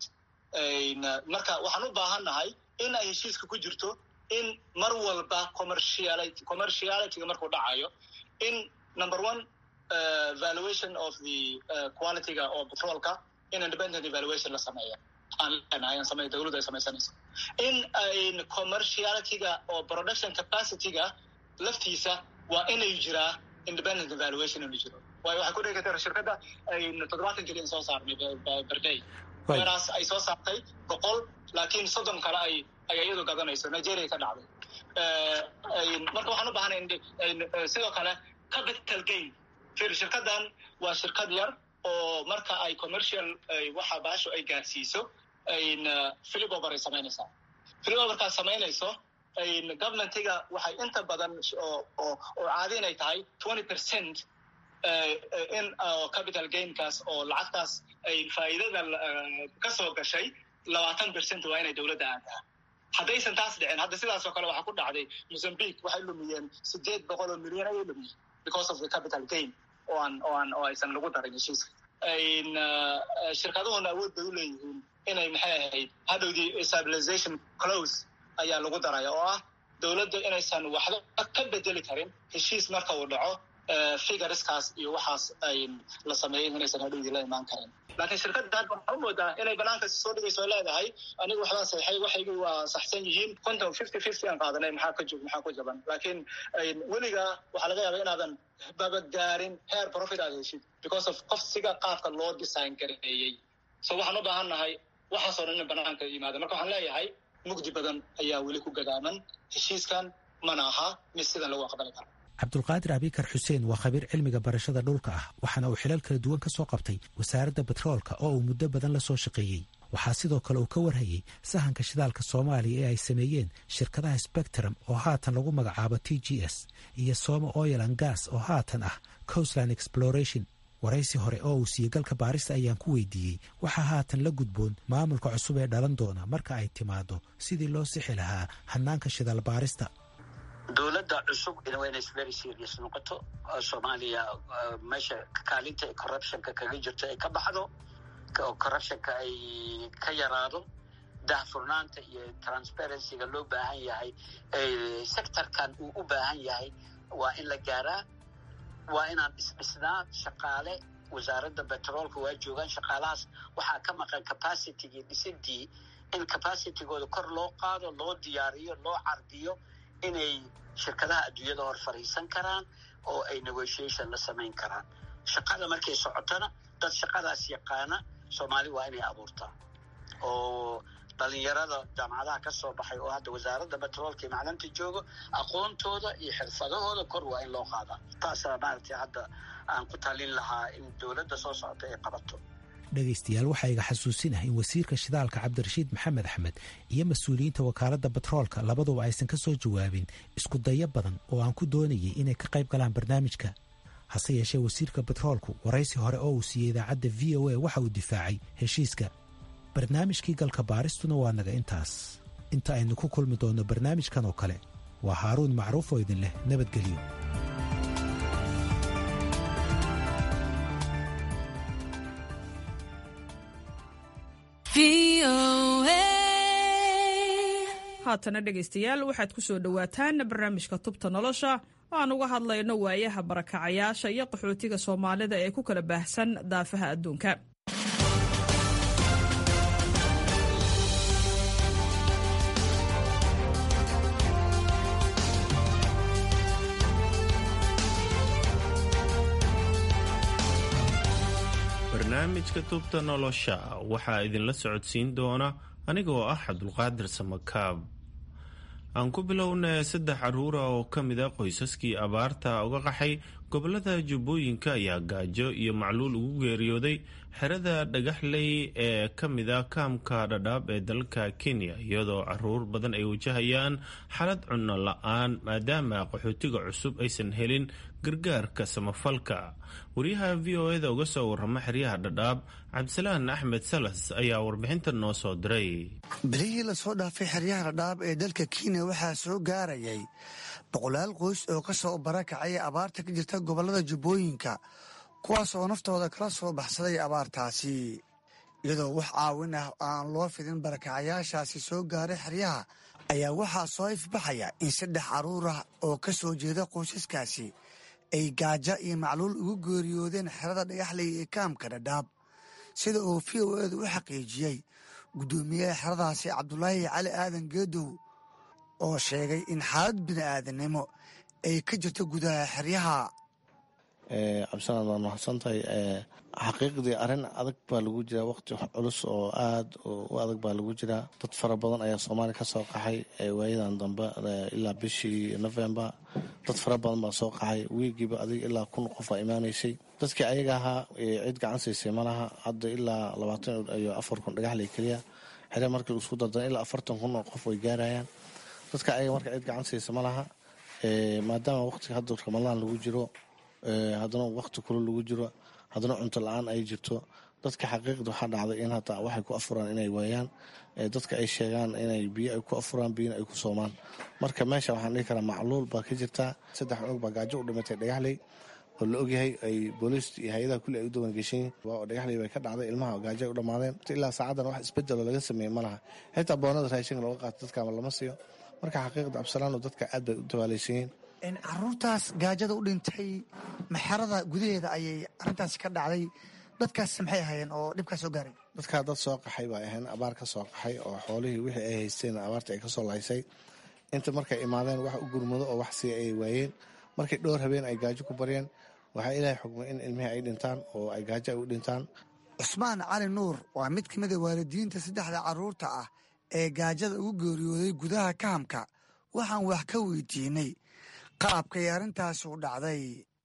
marka waxaan u baahannahay in ay heshiiska ku jirto in mar walba commerciality commercialityga markuu dhacayo in number one valuation of the qualityga oo petrolka in independent evaluation la sameeya aan samey dawladdu ay samaysanayso in ayn commercialityga oo production capacityga laftiisa waa inay jiraa independent evaluation inuu jiro waayo waxay ku dhigi karta shirkadda aynu toddobaatan keliyan soo saarnay berday weraas ay soo saartay boqol laakiin soddon kale ay ay iyadu gadanayso nigeria ka dhacday marka waxaan u baahanay sidoo kale capital gain fir shirkaddan waa shirkad yar oo marka ay commercial waxa baasho ay gaarsiiso philipover ay samaynaysaa philipoverkaas samaynayso governmentiga waxay inta badan oo caadi inay tahay twenty percent in capital gainkaas oo lacagtaas ay faa'iidada ka soo gashay labaatan percent waa inay dowladda aadaa haddaysan taas dhicin hadda sidaas oo kale waxaa ku dhacday mozambique waxay lumiyeen sideed boqol oo milyan ayay lumiyeen because of the capital gain oo aan oo aan oo aysan lagu darin heshiiska shirkaduhuna awood bay u leeyihiin inay maxay ahayd hadhowdii stabilization close ayaa lagu daraya oo ah dowladda inaysan waxba ka bedeli karin heshiis marka uu dhaco figureskaas iyo waxaas ay la sameeyey inaysan hadhowdii la imaan karin laakiin shirkadda hadda waxaa u moodaa inay banaankas soo dhigayso leedahay anigu waxbaa saxay waxaygii waa saxsan yihiin konton fifty fifty aan qaadanay maxaa ka jog maxaa ku jaban laakiin weliga waxaa laga yaabaa inaadan babadgaarin heer profit aad heshid because of qofsiga qaabka loo design gareeyey so waxaan u baahan nahay waxaasoo dhan in banaanka yimaada marka waxaan leeyahay mugdi badan ayaa weli ku gadaaman heshiiskan mana aha mid sidan lagu aqbali karo cabdulqaadir abikar xuseen waa khabiir cilmiga barashada dhulka ah waxaana uu xilal kala duwan ka soo qabtay wasaaradda batroolka oo uu muddo badan la soo shaqeeyey waxaa sidoo kale uu ka warhayey sahanka shidaalka soomaaliya ee ay sameeyeen shirkadaha spectrum oo haatan lagu magacaabo t g s iyo soma oil an gas oo haatan ah coastland exploration waraysi hore oo uu siiyey galka baarista ayaan ku weydiiyey waxaa haatan la gudboon maamulka cusub ee dhalan doona marka ay timaado sidii loo sixi lahaa hanaanka shidaal baarista dowladda cusub waa inay very serious noqoto soomaaliya meesha kaalinta corruptionka kaga jirto ay ka baxdo oo corruptionka ay ka yaraado daahfurnaanta iyo transparencyga loo baahan yahay sectorkan uu u baahan yahay waa in la gaaraa waa inaan isdhisnaa shaqaale wasaaradda betroolka waa joogaan shaqaalahaas waxaa ka maqan capacitygii dhisidii in capacitygooda kor loo qaado loo diyaariyo loo cardiyo inay shirkadaha adduunyada hor fadhiisan karaan oo ay negotiation la samayn karaan shaqada markay socotona dad shaqadaas yaqaana soomaali waa inay abuurtaa oo dhalinyarada jaamacadaha ka soo baxay oo hadda wasaaradda betroolka iyo macdanta joogo aqoontooda iyo xirfadahooda kor waa in loo qaadaa taasaa maaragtay hadda aan ku talin lahaa in dowladda soo socota ay qabato dhegaystayaal waxaa iga xasuusinah in wasiirka shidaalka cabdirashiid maxamed axmed iyo mas-uuliyiinta wakaaladda batroolka labaduba aysan ka soo jawaabin isku dayo badan oo aan ku doonayay inay ka qayb galaan barnaamijka hase yeeshee wasiirka batroolku waraysi hore oo uu siiyey idaacadda v o a waxa uu difaacay heshiiska barnaamijkii galka baaristuna waa naga intaas inta aynu ku kulmi doonno barnaamijkan oo kale waa haaruun macruuf oo idin leh nabadgelyo haatana dhegaystayaal waxaad ku soo dhowaataan barnaamijka tubta nolosha aan uga hadlayno waayaha barakacayaasha iyo qaxootiga soomaalida ee ku kala baahsan daafaha adduunka barnaamijka tubta nolosha waxaa idinla socodsiin doona anigoo ah cabdulqaadir samakaab aan ku bilowna saddex caruura oo ka mid a qoysaskii abaarta uga qaxay gobolada jubbooyinka ayaa gaajo iyo macluul ugu geeriyooday xerada dhagaxley ee ka mid a kaamka dhadhaab ee dalka kenya iyadoo caruur badan ay wajahayaan xalad cunno la-aan maadaama qaxootiga cusub aysan helin gargaarka samafalka wariyaha v o eda uga soo warama xeryaha dhadhaab cabdisalaan axmed salas ayaa warbixintan noo soo diray bilihii lasoo dhaafay xeryaha dhadhaab ee dalka kenya waxaa soo gaarayay boqolaal qoys oo ka soo barakacay abaarta ka jirta gobollada jubbooyinka kuwaas oo naftooda kala soo baxsaday abaartaasi iyadoo wax caawin ah aan loo fidin barakacayaashaasi soo gaaray xeryaha ayaa waxaa soo ifbaxaya in saddex caruur ah oo ka soo jeeda qoysaskaasi ay gaajo iyo macluul ugu geeriyoodeen xerada dhagaxley ee kaamka dhadhaab sida uu v o edu u xaqiijiyey guddoomiyaha xeradaasi cabdulaahi cali aadan geedow oo sheegay in xaalad bini'aadanimo ay ka jirto gudaha xeryaha cabdisalaad waad mahadsantahay xaqiiqdii arrin adag baa lagu jiraa waqti culus oo aad u adag baa lagu jiraa dad fara badan ayaa soomaaliya ka soo qaxay waayadan dambe ilaa bishii november dad fara badan baa soo qaxay wiigiiba adig ilaa kun qof aa imaanaysay dadkii ayaga ahaa cid gacan siisay malaha hadda ilaa labaatan iyo afar kun dhagaxley keliya xere markii isku dardan ilaa afartan kun oo qof way gaarayaan dadka ayaga marka cid gacan siisa malaha maadaama waqtiga hadda ramadaan lagu jiro haddana waqti kule lagu jiro haddana cunto la-aan ay jirto dadka xaqiiqda waxaa dhacday in hataa waxay ku afuraan inay waayaan dadka ay sheegaan inay biyo ay ku afuraan biyona ay ku soomaan marka meesha waxaan dhihi karaa macluul baa ka jirtaa saddex cunug baa gaajo u dhimatay dhagaxley oo la ogyahay ay booliist iyo hay-adaha kulli ay u dawan geshayin dhagaxley bay ka dhacday ilmaha gaajo ay u dhammaadeen ilaa saacadan wax isbedeloo laga sameeyey ma laha xitaa boonada raashinka looga qaato dadkaama lama siiyo marka xaqiiqda absalaano dadka aad bay u dabaalaysayiin caruurtaas gaajada u dhintay maxarada gudaheeda ayay arintaasi ka dhacday dadkaas maxay ahaayeen oo dhibkaa soo gaaray dadkaa dad soo qaxay baa ahayn abaar ka soo qaxay oo xoolihii wixii ay haysteen abaarta ay kasoo laysay inta markay imaadeen wax u gurmado oo wax sii ay waayeen markay dhowr habeen ay gaajo ku baryeen waxaa ilaahay xugmay in ilmihii ay dhintaan oo ay gaajo ay u dhintaan cusmaan cali nuur waa mid ka mid a waalidiinta saddexda caruurta ah ee gaajada ugu geeriyooday gudaha kahamka waxaan wax ka weydiinay qaabkay arrintaasi u dhacday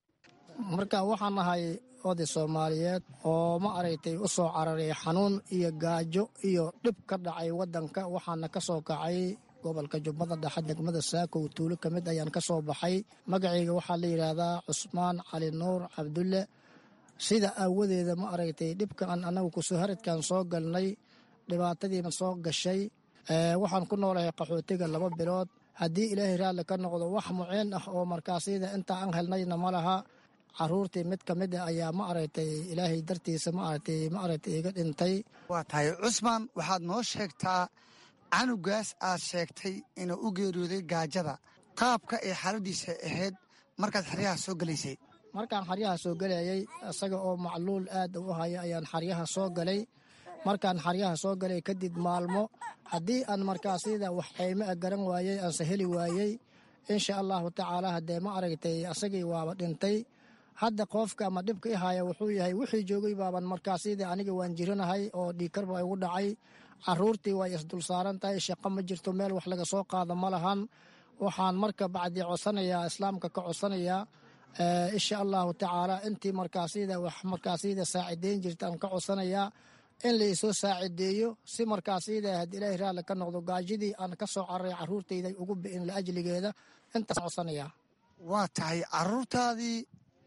marka waxaan ahay oday soomaaliyeed oo ma aragtay u soo cararay xanuun iyo gaajo iyo dhib ka dhacay waddanka waxaana ka soo kacay gobolka jubbada dhexe degmada saakow tuulo ka mid ayaan ka soo baxay magacayga waxaa la yidhaahdaa cusmaan cali nuur cabdulle sida aawadeeda ma aragtay dhibkaan annagu kusoo haradkan soo galnay dhibaatadiina soo gashay waxaan ku noolahay qaxootiga laba bilood haddii ilaahay raalli ka noqdo wax muciin ah oo markaasyada inta aan helnayna ma laha caruurtii mid ka mid a ayaa ma aragtay ilaahay dartiisa ma aragtay ma aragtay iga dhintay waa tahay cusmaan waxaad noo sheegtaa canugaas aad sheegtay inuu u geeriyooday gaajada qaabka ay xaaladiisa ahayd markaad xeryaha soo gelaysay markaan xaryaha soo gelayay isaga oo macluul aad u haya ayaan xaryaha soo galay markaan xaryaha soo galay kadib maalmo haddii aan markaasyada wax qayme a garan waayey aanse heli waayey insha allahu tacaala haddee ma aragtay asagii waaba dhintay hadda qoofka ama dhibka i haya wuxuu yahay wixii joogay baaban markaasida aniga waan jiranahay oo dhiikar baa igu dhacay caruurtii way isdul saaran tahay shaqo ma jirto meel wax laga soo qaado ma lahan waxaan marka bacdi codsanayaa islaamka ka codsanayaa insha allahu tacaala intii markaasida wax markaasida saacideyn jirta aan ka codsanayaa in laisoo saacideeyo si markaasida haddii ilaahi raalli ka noqdo gaajidii aan ka soo cararay caruurtayda ugu bi'in laajligeeda intaas codsanayaa waa tahay caruurtaadii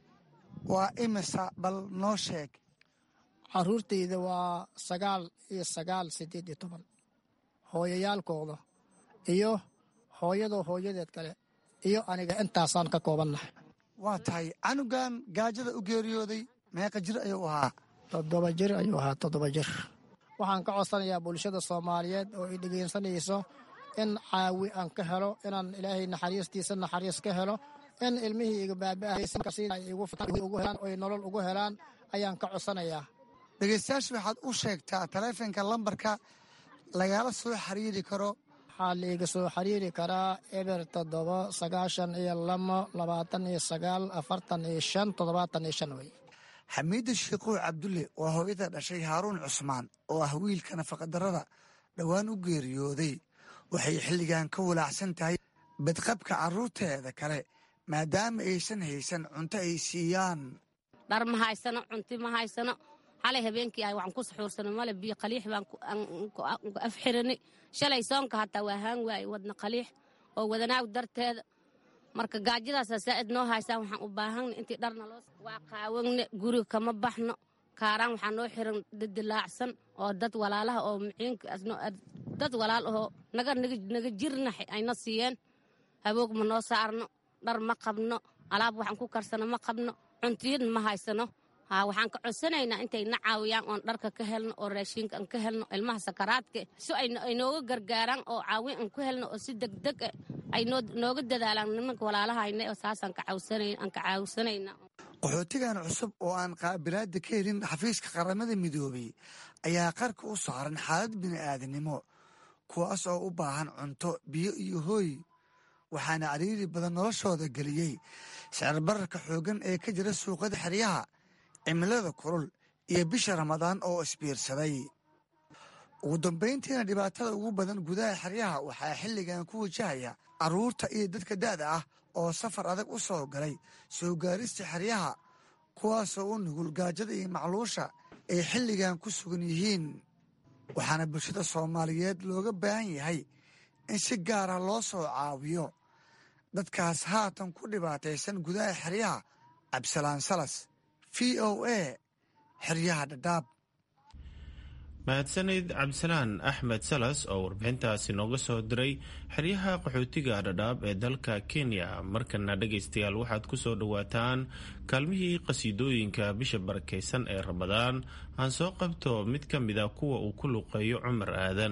waa imisa bal noo sheeg caruurtayda waa sagaal iyo sagaal sideed iyo toban hooyayaalkooda iyo hooyadoo hooyadeed kale iyo aniga intaasaan ka koobannahay waa tahay canugan gaajada u geeriyooday meeqa jir ayuu ahaa toddoba jir ayuu ahaa toddoba jir waxaan ka codsanayaa bulshada soomaaliyeed oo i dhegeysanayso in caawi aan ka helo inaan ilaahay naxariistiisa naxariis ka helo in ilmihii iga baaba'ugu helaan oy nolol ugu helaan ayaan ka codsanayaa dhegeystayaasha waxaad u sheegtaa taleefonka lambarka lagala soo xiriiri karo waxaa laiga soo xiriiri karaa eber toddoba sagaashan iyo lamo labaatan iyo sagaal afartan iyo shan toddobaatan iyo shan wey xamiida shiikow cabdulle waa hooyada dhashay haaruun cusmaan oo ah wiilka nafaqadarrada dhowaan u geeriyooday waxay xilligan ka walaacsan tahay badqabka carruurteeda kale maadaama aysan haysan cunto ay siiyaan dhar ma haysano cunti ma haysano xalay habeenkii ah waxaan ku saxuursano male biyo qaliix baan ku afxirani shalay soonka hataa waa haan waaye wadna qaliix oo wadanaaw darteeda marka gaajadaasa saa'id noo haysaan waxaan u baahanna intii dharna loo waa qaawanne guriga kama baxno kaaraan waxaa noo xiran dadilaacsan oo dad walaalaha oo muciinka dad walaal ahoo naga naga jirna ayna siiyeen haboog ma noo saarno dhar ma qabno alaab waxaan ku karsano ma qabno cuntiyad ma haysano haa waxaan ka codsanaynaa intay na caawiyaan oon dharka ka helno oo raashiinka aan ka helno ilmaha sakaraadka si ay nooga gargaaraan oo caawin aan ku helno oo si degdeg ah ay nooga dadaalaan nimanka walaalahayna oo saasaan ka caawsanayna qaxootigan cusub oo aan qaabilaada ka helin xafiiska qaramada midoobay ayaa qarka u saaran xaalad bini'aadanimo kuwaas oo u baahan cunto biyo iyo hooy waxaana cariiri badan noloshooda geliyey sicirbararka xooggan ee ka jira suuqada xeryaha cimilada kulul iyo bisha ramadaan oo isbiirsaday ugu dambayntiina dhibaatada ugu badan gudaha xeryaha waxaa xilligan ku wajahaya carruurta iyo dadka da'da ah oo safar adag u soo galay soo gaarista xeryaha kuwaasoo u nugul gaajada iyo macluusha ay xilligan ku sugan yihiin waxaana bulshada soomaaliyeed looga baahan yahay in si gaara loo soo caawiyo dadkaas haatan ku dhibaataysan gudaha xeryaha cabdisalaan salas v o a xeryaha dhadhaab mahadsanid cabdisalaan axmed salas oo warbixintaasi nooga soo diray xeryaha qaxootiga dhadhaab ee dalka kenya markana dhegaystayaal waxaad ku soo dhowaataan kaalmihii qasiidooyinka bisha barakaysan ee ramadaan aan soo qabto mid ka mida kuwa uu ku luqeeyo cumar aadan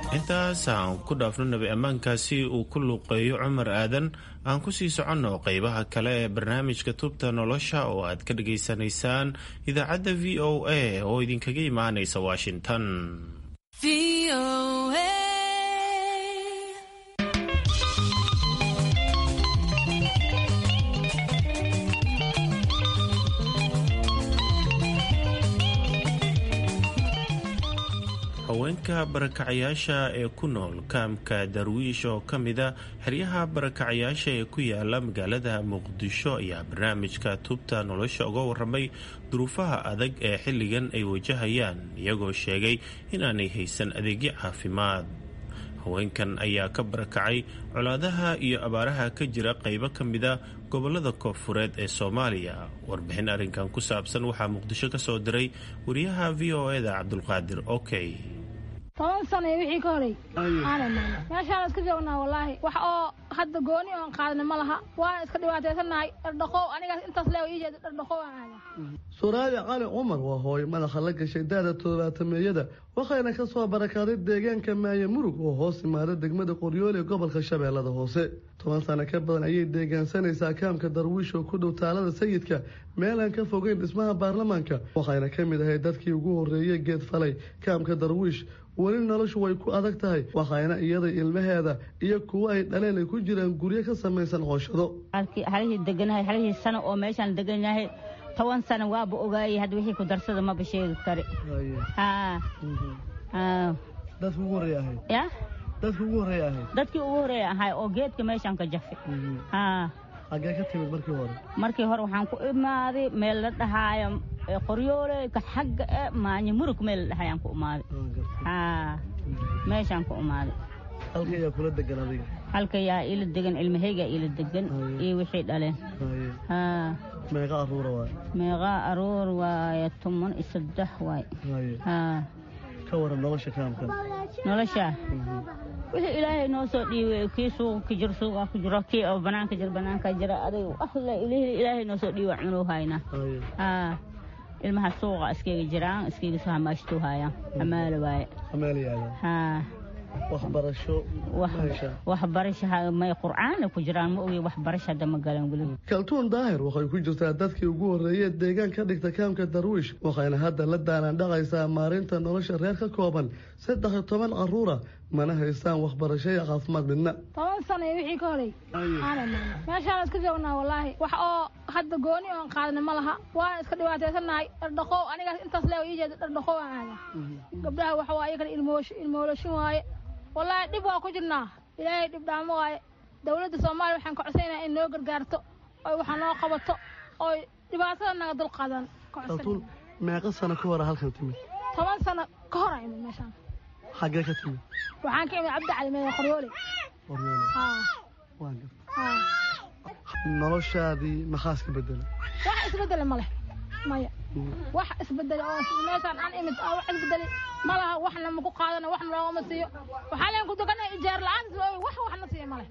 intaas aan ku dhaafno nabi ammaankaasi uu ku luuqeeyo cumar aadan aan ku sii soconno qeybaha kale ee barnaamijka tubta nolosha oo aad ka dhageysanaysaan idaacadda v o a oo idinkaga imaanaysa washington haweenka barakacayaasha ee ku nool kaamka darwiish oo ka mida xeryaha barakacayaasha ee ku yaala magaalada muqdisho ayaa barnaamijka tubta nolosha uga waramay duruufaha adag ee xilligan ay wajahayaan iyagoo sheegay inaanay haysan adeegyo caafimaad haweenkan ayaa ka barakacay colaadaha iyo abaaraha ka jira qaybo ka mida gobolada koonfureed ee soomaaliya warbixin arrinkan ku saabsan waxaa muqdisho ka soo diray wariyaha v o eda cabdulqaadir okey toban sano iyo wixii ka horey aanay maana meeshaan iska joognaa wallaahi wax oo hadda gooni oon qaadna ma laha waana iska dhibaataysanahay dhardhaqow anigaas intaas leewa ii jeeda dhardhaqow aan aada suraabi cali cumar waa hooyo madaxa la gashay daada toddobaatameeyada waxayna ka soo barakaaday deegaanka maaye murug oo hoos imaada degmada qoryoole ee gobolka shabeellada hoose toban sano ka badan ayay deegaansanaysaa kaamka darwiish oo ku dhow taalada sayidka meel aan ka fogeyn dhismaha baarlamaanka waxayna ka mid ahay dadkii ugu horreeyey geed falay kaamka darwiish weli noloshu way ku adag tahay waxayna iyada ilmaheeda iyo kuwo ay dhaleen ay ku jiraan guryo ka samaysan cooshado halihii deganahay halihii sano oo meeshaan degan yahay toban sano waaba ogaayay hadda wixii ku darsada maba sheegi kari dadki ugu horreey ahayd ya dadki ugu horreey ahayd dadkii ugu horreeya ahay oo geedka meeshaan ka jafi xaggee ka timid markii hore markii hore waxaan ku imaaday meel la dhahaayo qoryoole ka xagga e maanya murug meel la dhahayaan ku imaaday meeshaan ku imaaday halka yaa kula degan adiga halka yaa ila degan ilmahaygaa ila degan iyo wixii dhaleen meeqa aruura waay meeqa aruur waaye toban iyo saddex waay ka waran nolosha kaamkan nolosha wixii ilaahay noo soo dhiibay kii suuqa ka jiro suuqa ku jiro kii oo banaanka jiro banaanka jira adig ahla ilaahay noo soo dhiibay cunuu haynaa ilmaha suuqa iskaga jiraan iskaga soo hamaashtuu haayaan hamaala waaye hamaalayaada waxbarasho waxbarasha may qur'aana ku jiraan ma ogi waxbarasha hadda ma galan weli kaltuun daahir waxay ku jirtaa dadkii ugu horreeyey deegaan ka dhigta kaamka darwiish waxayna hadda la daanaan dhaqaysaa maarinta nolosha reer ka kooban saddex iyo toban caruura mana haystaan waxbarasho iyo caafimaad midna toban sano iyo wixii ka horey aanay maana meeshaan iska joognaa wallaahi wax oo hadda gooni oon qaadna ma laha waana iska dhibaataysanahay dhardhaqow anigaas intaas leewa ii jeeda dhardhaqow aan aada gabdhaha waxa waa iyagana ilmoolashin waaye wallaahi dhib waa ku jirnaa ilaahay dhib dhaamo waaye dowladda soomaaliya waxaan ka codsaynaa in noo gargaarto oy waxa noo qabato oy dhibaatada naga dul qaadan kaltuun meeqa sano ka hore halkan timid toban sano ka hor imid meeshaan xaggee ka timid waxaan ka imid cabdi cali meel qoryoole qoryoole noloshaadii maxaas ka bedelay wax isbedele ma leh maya wax isbedele oo meeshaan aan imid oo wax isbedeli ma laha waxna maku qaadana waxna loogama siiyo waxaa leen ku deganahay ijaar la-aan wax waxna siiya ma leh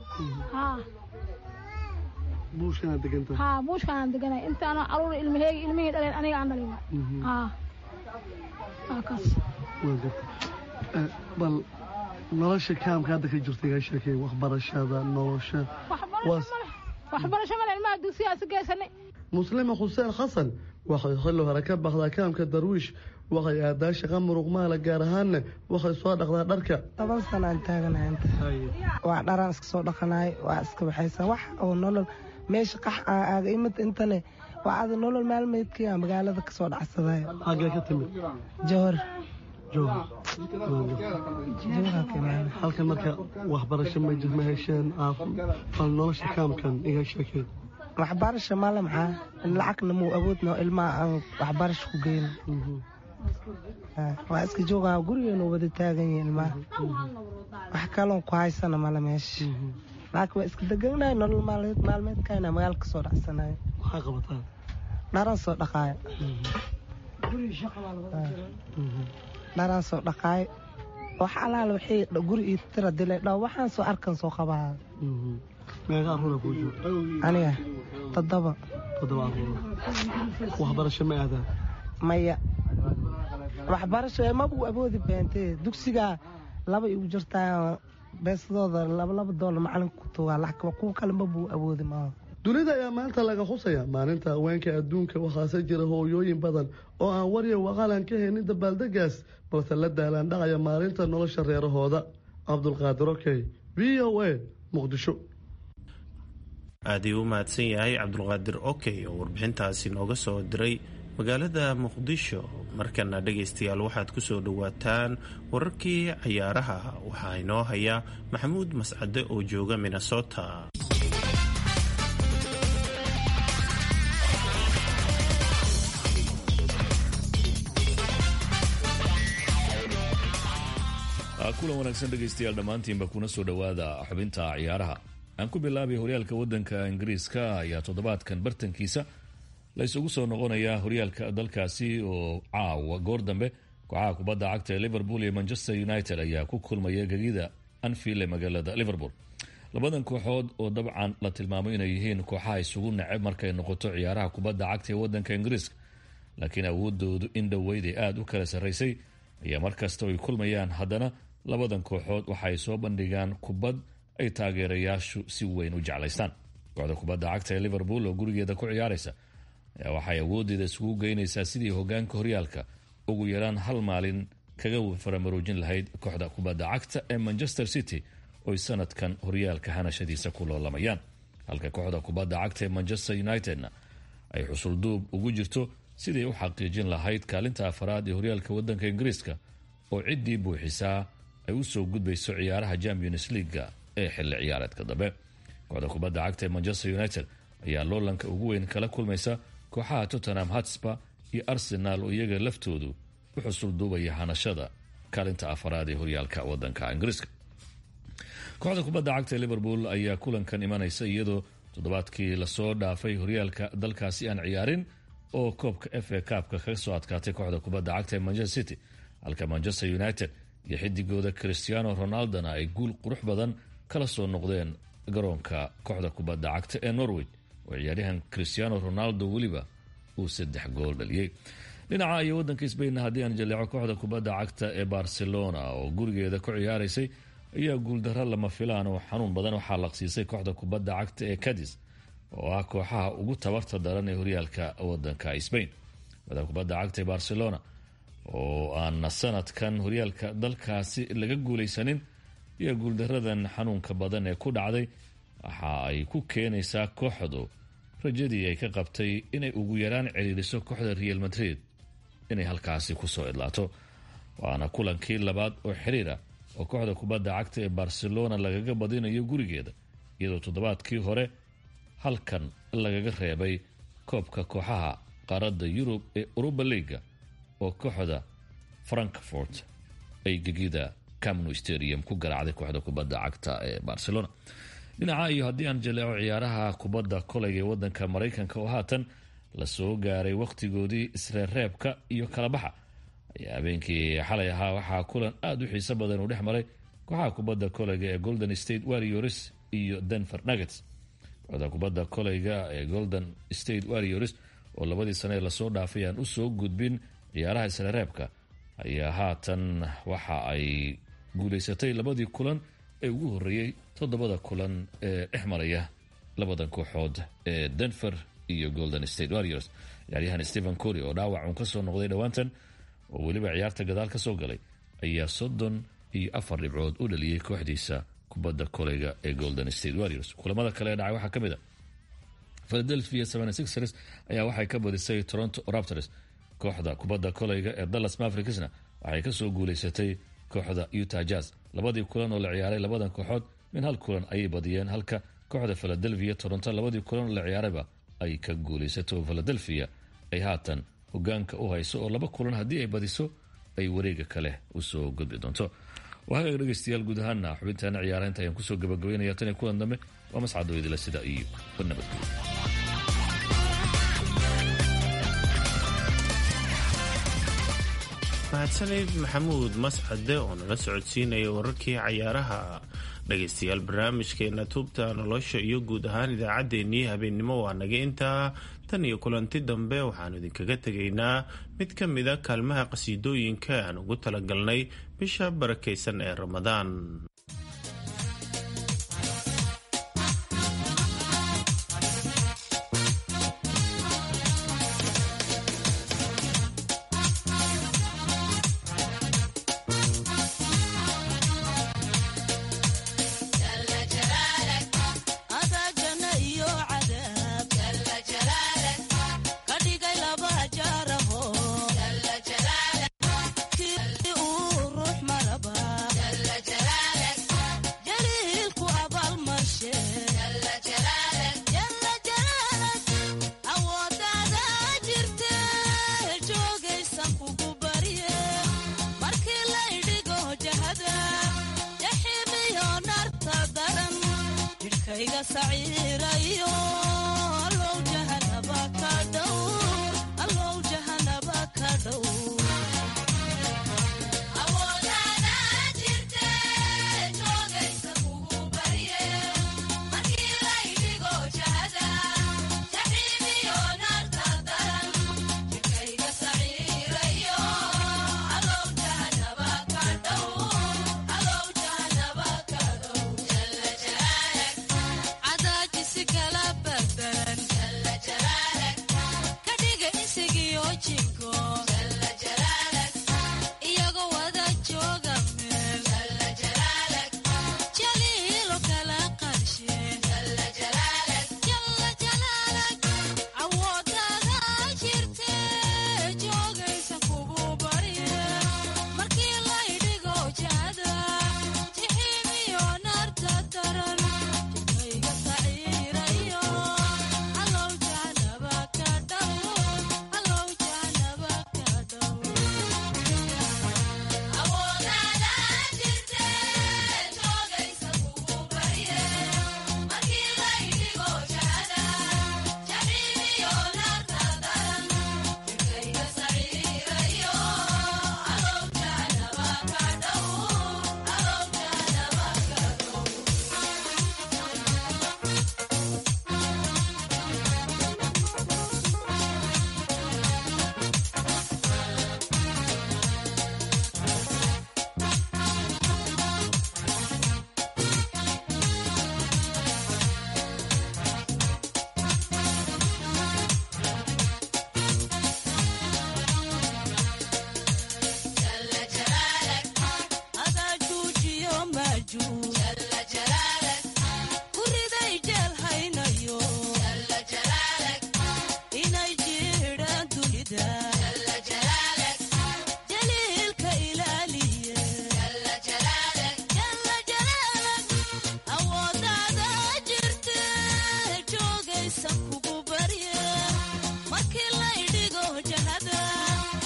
buushkanaad degantahay haa buushkanaan deganahay intaana aruur ilmaheegi ilmihii dhaleen aniga aan dhalin haa haa kaas waa garta bal nolosha kaamka hadda ka jirta iga sheekay waxbarashada nolosha waxbarasho male ilmaha dugsigaasi geysanay muslima xuseen xasan waxay xilli hore ka baxdaa kaamka darwiish waxay aadaa shaqa muruqmaala gaar ahaanna waxay soo dhaqdaa dharka toban sanaan taaganahay inta waa dharaan iska soo dhaqanaay waa iska baxaysaa wax oo nolol meesha qax aaga imid intane waa ada nolol maalmeedkii aa magaalada kasoo dhacsaday xaggee ka timid jowhar halkan marka waxbarasho ma hesheen bal nolosha kaamkan iga sheekay waxbarasho male maxaa lacagna muu awoodno ilmaha aan waxbarasho ku geyn waa iska joogaa gurigeenu wada taagan yihin ilmaha wax kaloon ku haysana male meesha laakiin waa iska deganahay nolol maalmeedkayna magaala kasoo dhacsanayo maxaa qabataa dharan soo dhaqaayo dharaan soo dhaqaayo wax alaal waxay guri ii tira dilay dhaw waxaan soo arkan soo qabaa meeqa aruura kuu jooga aniga toddoba toddoba aruura waxbarasho ma aadaan maya waxbarasho mabu awoodi beentee dugsigaa laba igu jirtaa beesadooda labalaba doolar macalinka ku tugaa lacag kuwa kalenba buu awoodi maaha dunida ayaa maanta laga xusaya maalinta haweenka adduunka waxaase jira hooyooyin badan oo aan warya waqalan ka haynin dabaaldegaas balse la daalaan dhacaya maalinta nolosha reerahooda cabdulqaadir okey v o a muqdisho aad ii u mahadsan yahay cabdulqaadir okey oo warbixintaasi nooga soo diray magaalada muqdisho markana dhegaystayaal waxaad ku soo dhowaataan wararkii cayaaraha waxaa inoo haya maxamuud mascade oo jooga minnesota kulan wanaagsan dhegaystayaal dhammaantiinba kuna soo dhowaada xubinta ciyaaraha aan ku bilaabay horyaalka wadanka ingiriiska ayaa toddobaadkan bartankiisa la isugu soo noqonayaa horyaalka dalkaasi oo caawa goor dambe kooxaha kubadda cagta ee liverpool iyo manchester united ayaa ku kulmaya gegida anfield ee magaalada liverpool labadan kooxood oo dabcan la tilmaamo inay yihiin kooxaha isugu neceb markay noqoto ciyaaraha kubadda cagta ee wadanka ingiriiska laakiin awoodoodu in dhoweyd ay aada u kala sarraysay ayaa markasta ay kulmayaan haddana labadan kooxood waxaay soo bandhigaan kubad ay taageerayaashu si weyn u jeclaystaan kooxda kubadda cagta ee liverpool oo gurigeeda ku ciyaaraysa ayaa waxay awoodeeda isugu geynaysaa sidii hogaanka horyaalka ugu yaraan hal maalin kaga faramaroojin lahayd kooxda kubadda cagta ee manchester city oy sanadkan horyaalka hanashadiisa ku loolamayaan halka kooxda kubadda cagta ee manchester unitedna ay xusulduub ugu jirto siday u xaqiijin lahayd kaalinta afaraad ee horyaalka wadanka ingiriiska oo ciddii buuxisaa ay u soo gudbayso ciyaaraha champions leaga ee xilli ciyaareedka dambe kooxda kubadda cagta ee manchester united ayaa loolanka ugu weyn kala kulmaysa kooxaha tottenham hatspa iyo arsenaal oo iyaga laftoodu u xusul duubaya hanashada kaalinta afaraad ee horyaalka wadanka ingiriiska kooxda kubadda cagta ee liverpool ayaa kulankan imanaysa iyadoo toddobaadkii lasoo dhaafay horyaalka dalkaasi aan ciyaarin oo koobka f a kaabka kaga soo adkaatay kooxda kubadda cagta ee manchester city halka manchester united iyo xidigooda christiano ronaldona ay guul qurux badan kala soo noqdeen garoonka kooxda kubadda cagta ee norway oo ciyaaryahan christiano ronaldo weliba uu saddex gool dhaliyey dhinaca iyo wadanka sbain haddii aan jaleeco kooxda kubadda cagta ee barcelona oo gurigeeda ku ciyaaraysay ayaa guuldaro lama filaan oo xanuun badan waxaa laqsiisay kooxda kubadda cagta ee cadis oo ah kooxaha ugu tabarta daran ee horyaalka wadanka sbain kooxda kubadda cagta ee barcelona oo aan sanadkan horyaalka dalkaasi laga guulaysanin iyo guuldaradan xanuunka badan ee ku dhacday waxa ay ku keenaysaa kooxdu rajadii ay ka qabtay inay ugu yaraan ciriiriso kooxda real madrid inay halkaasi kusoo idlaato waana kulankii labaad oo xiriira oo kooxda kubadda cagta ee barcelona lagaga badinayo gurigeeda iyadoo toddobaadkii hore halkan lagaga reebay koobka kooxaha qaaradda yurub ee uruba leaga oo kooxda frankfort ay gegida camno stadium ku garaacday kooxda kubadda cagta ee barcelona dhinaca iyo haddii aan jaleeco ciyaaraha kubadda koleyga ee wadanka maraykanka oo haatan lasoo gaaray wakhtigoodii isreerreebka iyo kalabaxa ayaa habeenkii xalay ahaa waxaa kulan aada u xiiso badan uu dhex maray kooxaha kubadda koleyga ee golden state warriors iyo denver nuggets kooxda kubadda koleyga ee golden state warriors oo labadii sane ee lasoo dhaafay aan usoo gudbin ciyaaraha isreereebka ayaa haatan waxa ay guulaysatay labadii kulan ee ugu horreeyey toddobada kulan ee dhex maraya labadan kooxood ee denver iyo golden state warriors ciyaaryahan stephen cory oo dhaawac uun ka soo noqday dhowaantan oo weliba ciyaarta gadaal ka soo galay ayaa soddon iyo afar dhibcood u dhaliyey kooxdiisa kubadda koleyga ee golden state warriors kulamada kale ee dhacay waxaa ka mid a philadelphia ers ayaa waxay ka badisay toronto raptors kooxda kubadda koleyga ee dallas mavericksna waxay kasoo guulaysatay kooxda utah jazz labadii kulan oo la ciyaaray labadan kooxood min hal kulan ayay badiyeen halka kooxda philadelphia toronto labadii kulan oo la ciyaarayba ay ka guulaysato oo philadelphia ay haatan hogaanka u hayso oo laba kulan haddii ay badiso ay wareega kale usoo gudbi doonto waagaga dhegeystayaal guud ahaana xubintaana ciyaaraynta ayaan kusoo gabagabeynaya tan iyo kulan dambe waa mascado idila sida iyo nabadgelyo mahadsanid maxamuud mascade oo nala socodsiinaya wararkii cayaaraha dhegaystayaal barnaamijkeena tuubta nolosha iyo guud ahaan idaacaddeenii habeennimo waa naga intaa tan iyo kulanti dambe waxaanu idinkaga tegaynaa mid ka mida kaalmaha qasiidooyinka aan ugu talagalnay bisha barakaysan ee ramadaan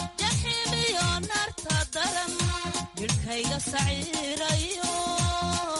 jidhkayga saciirayo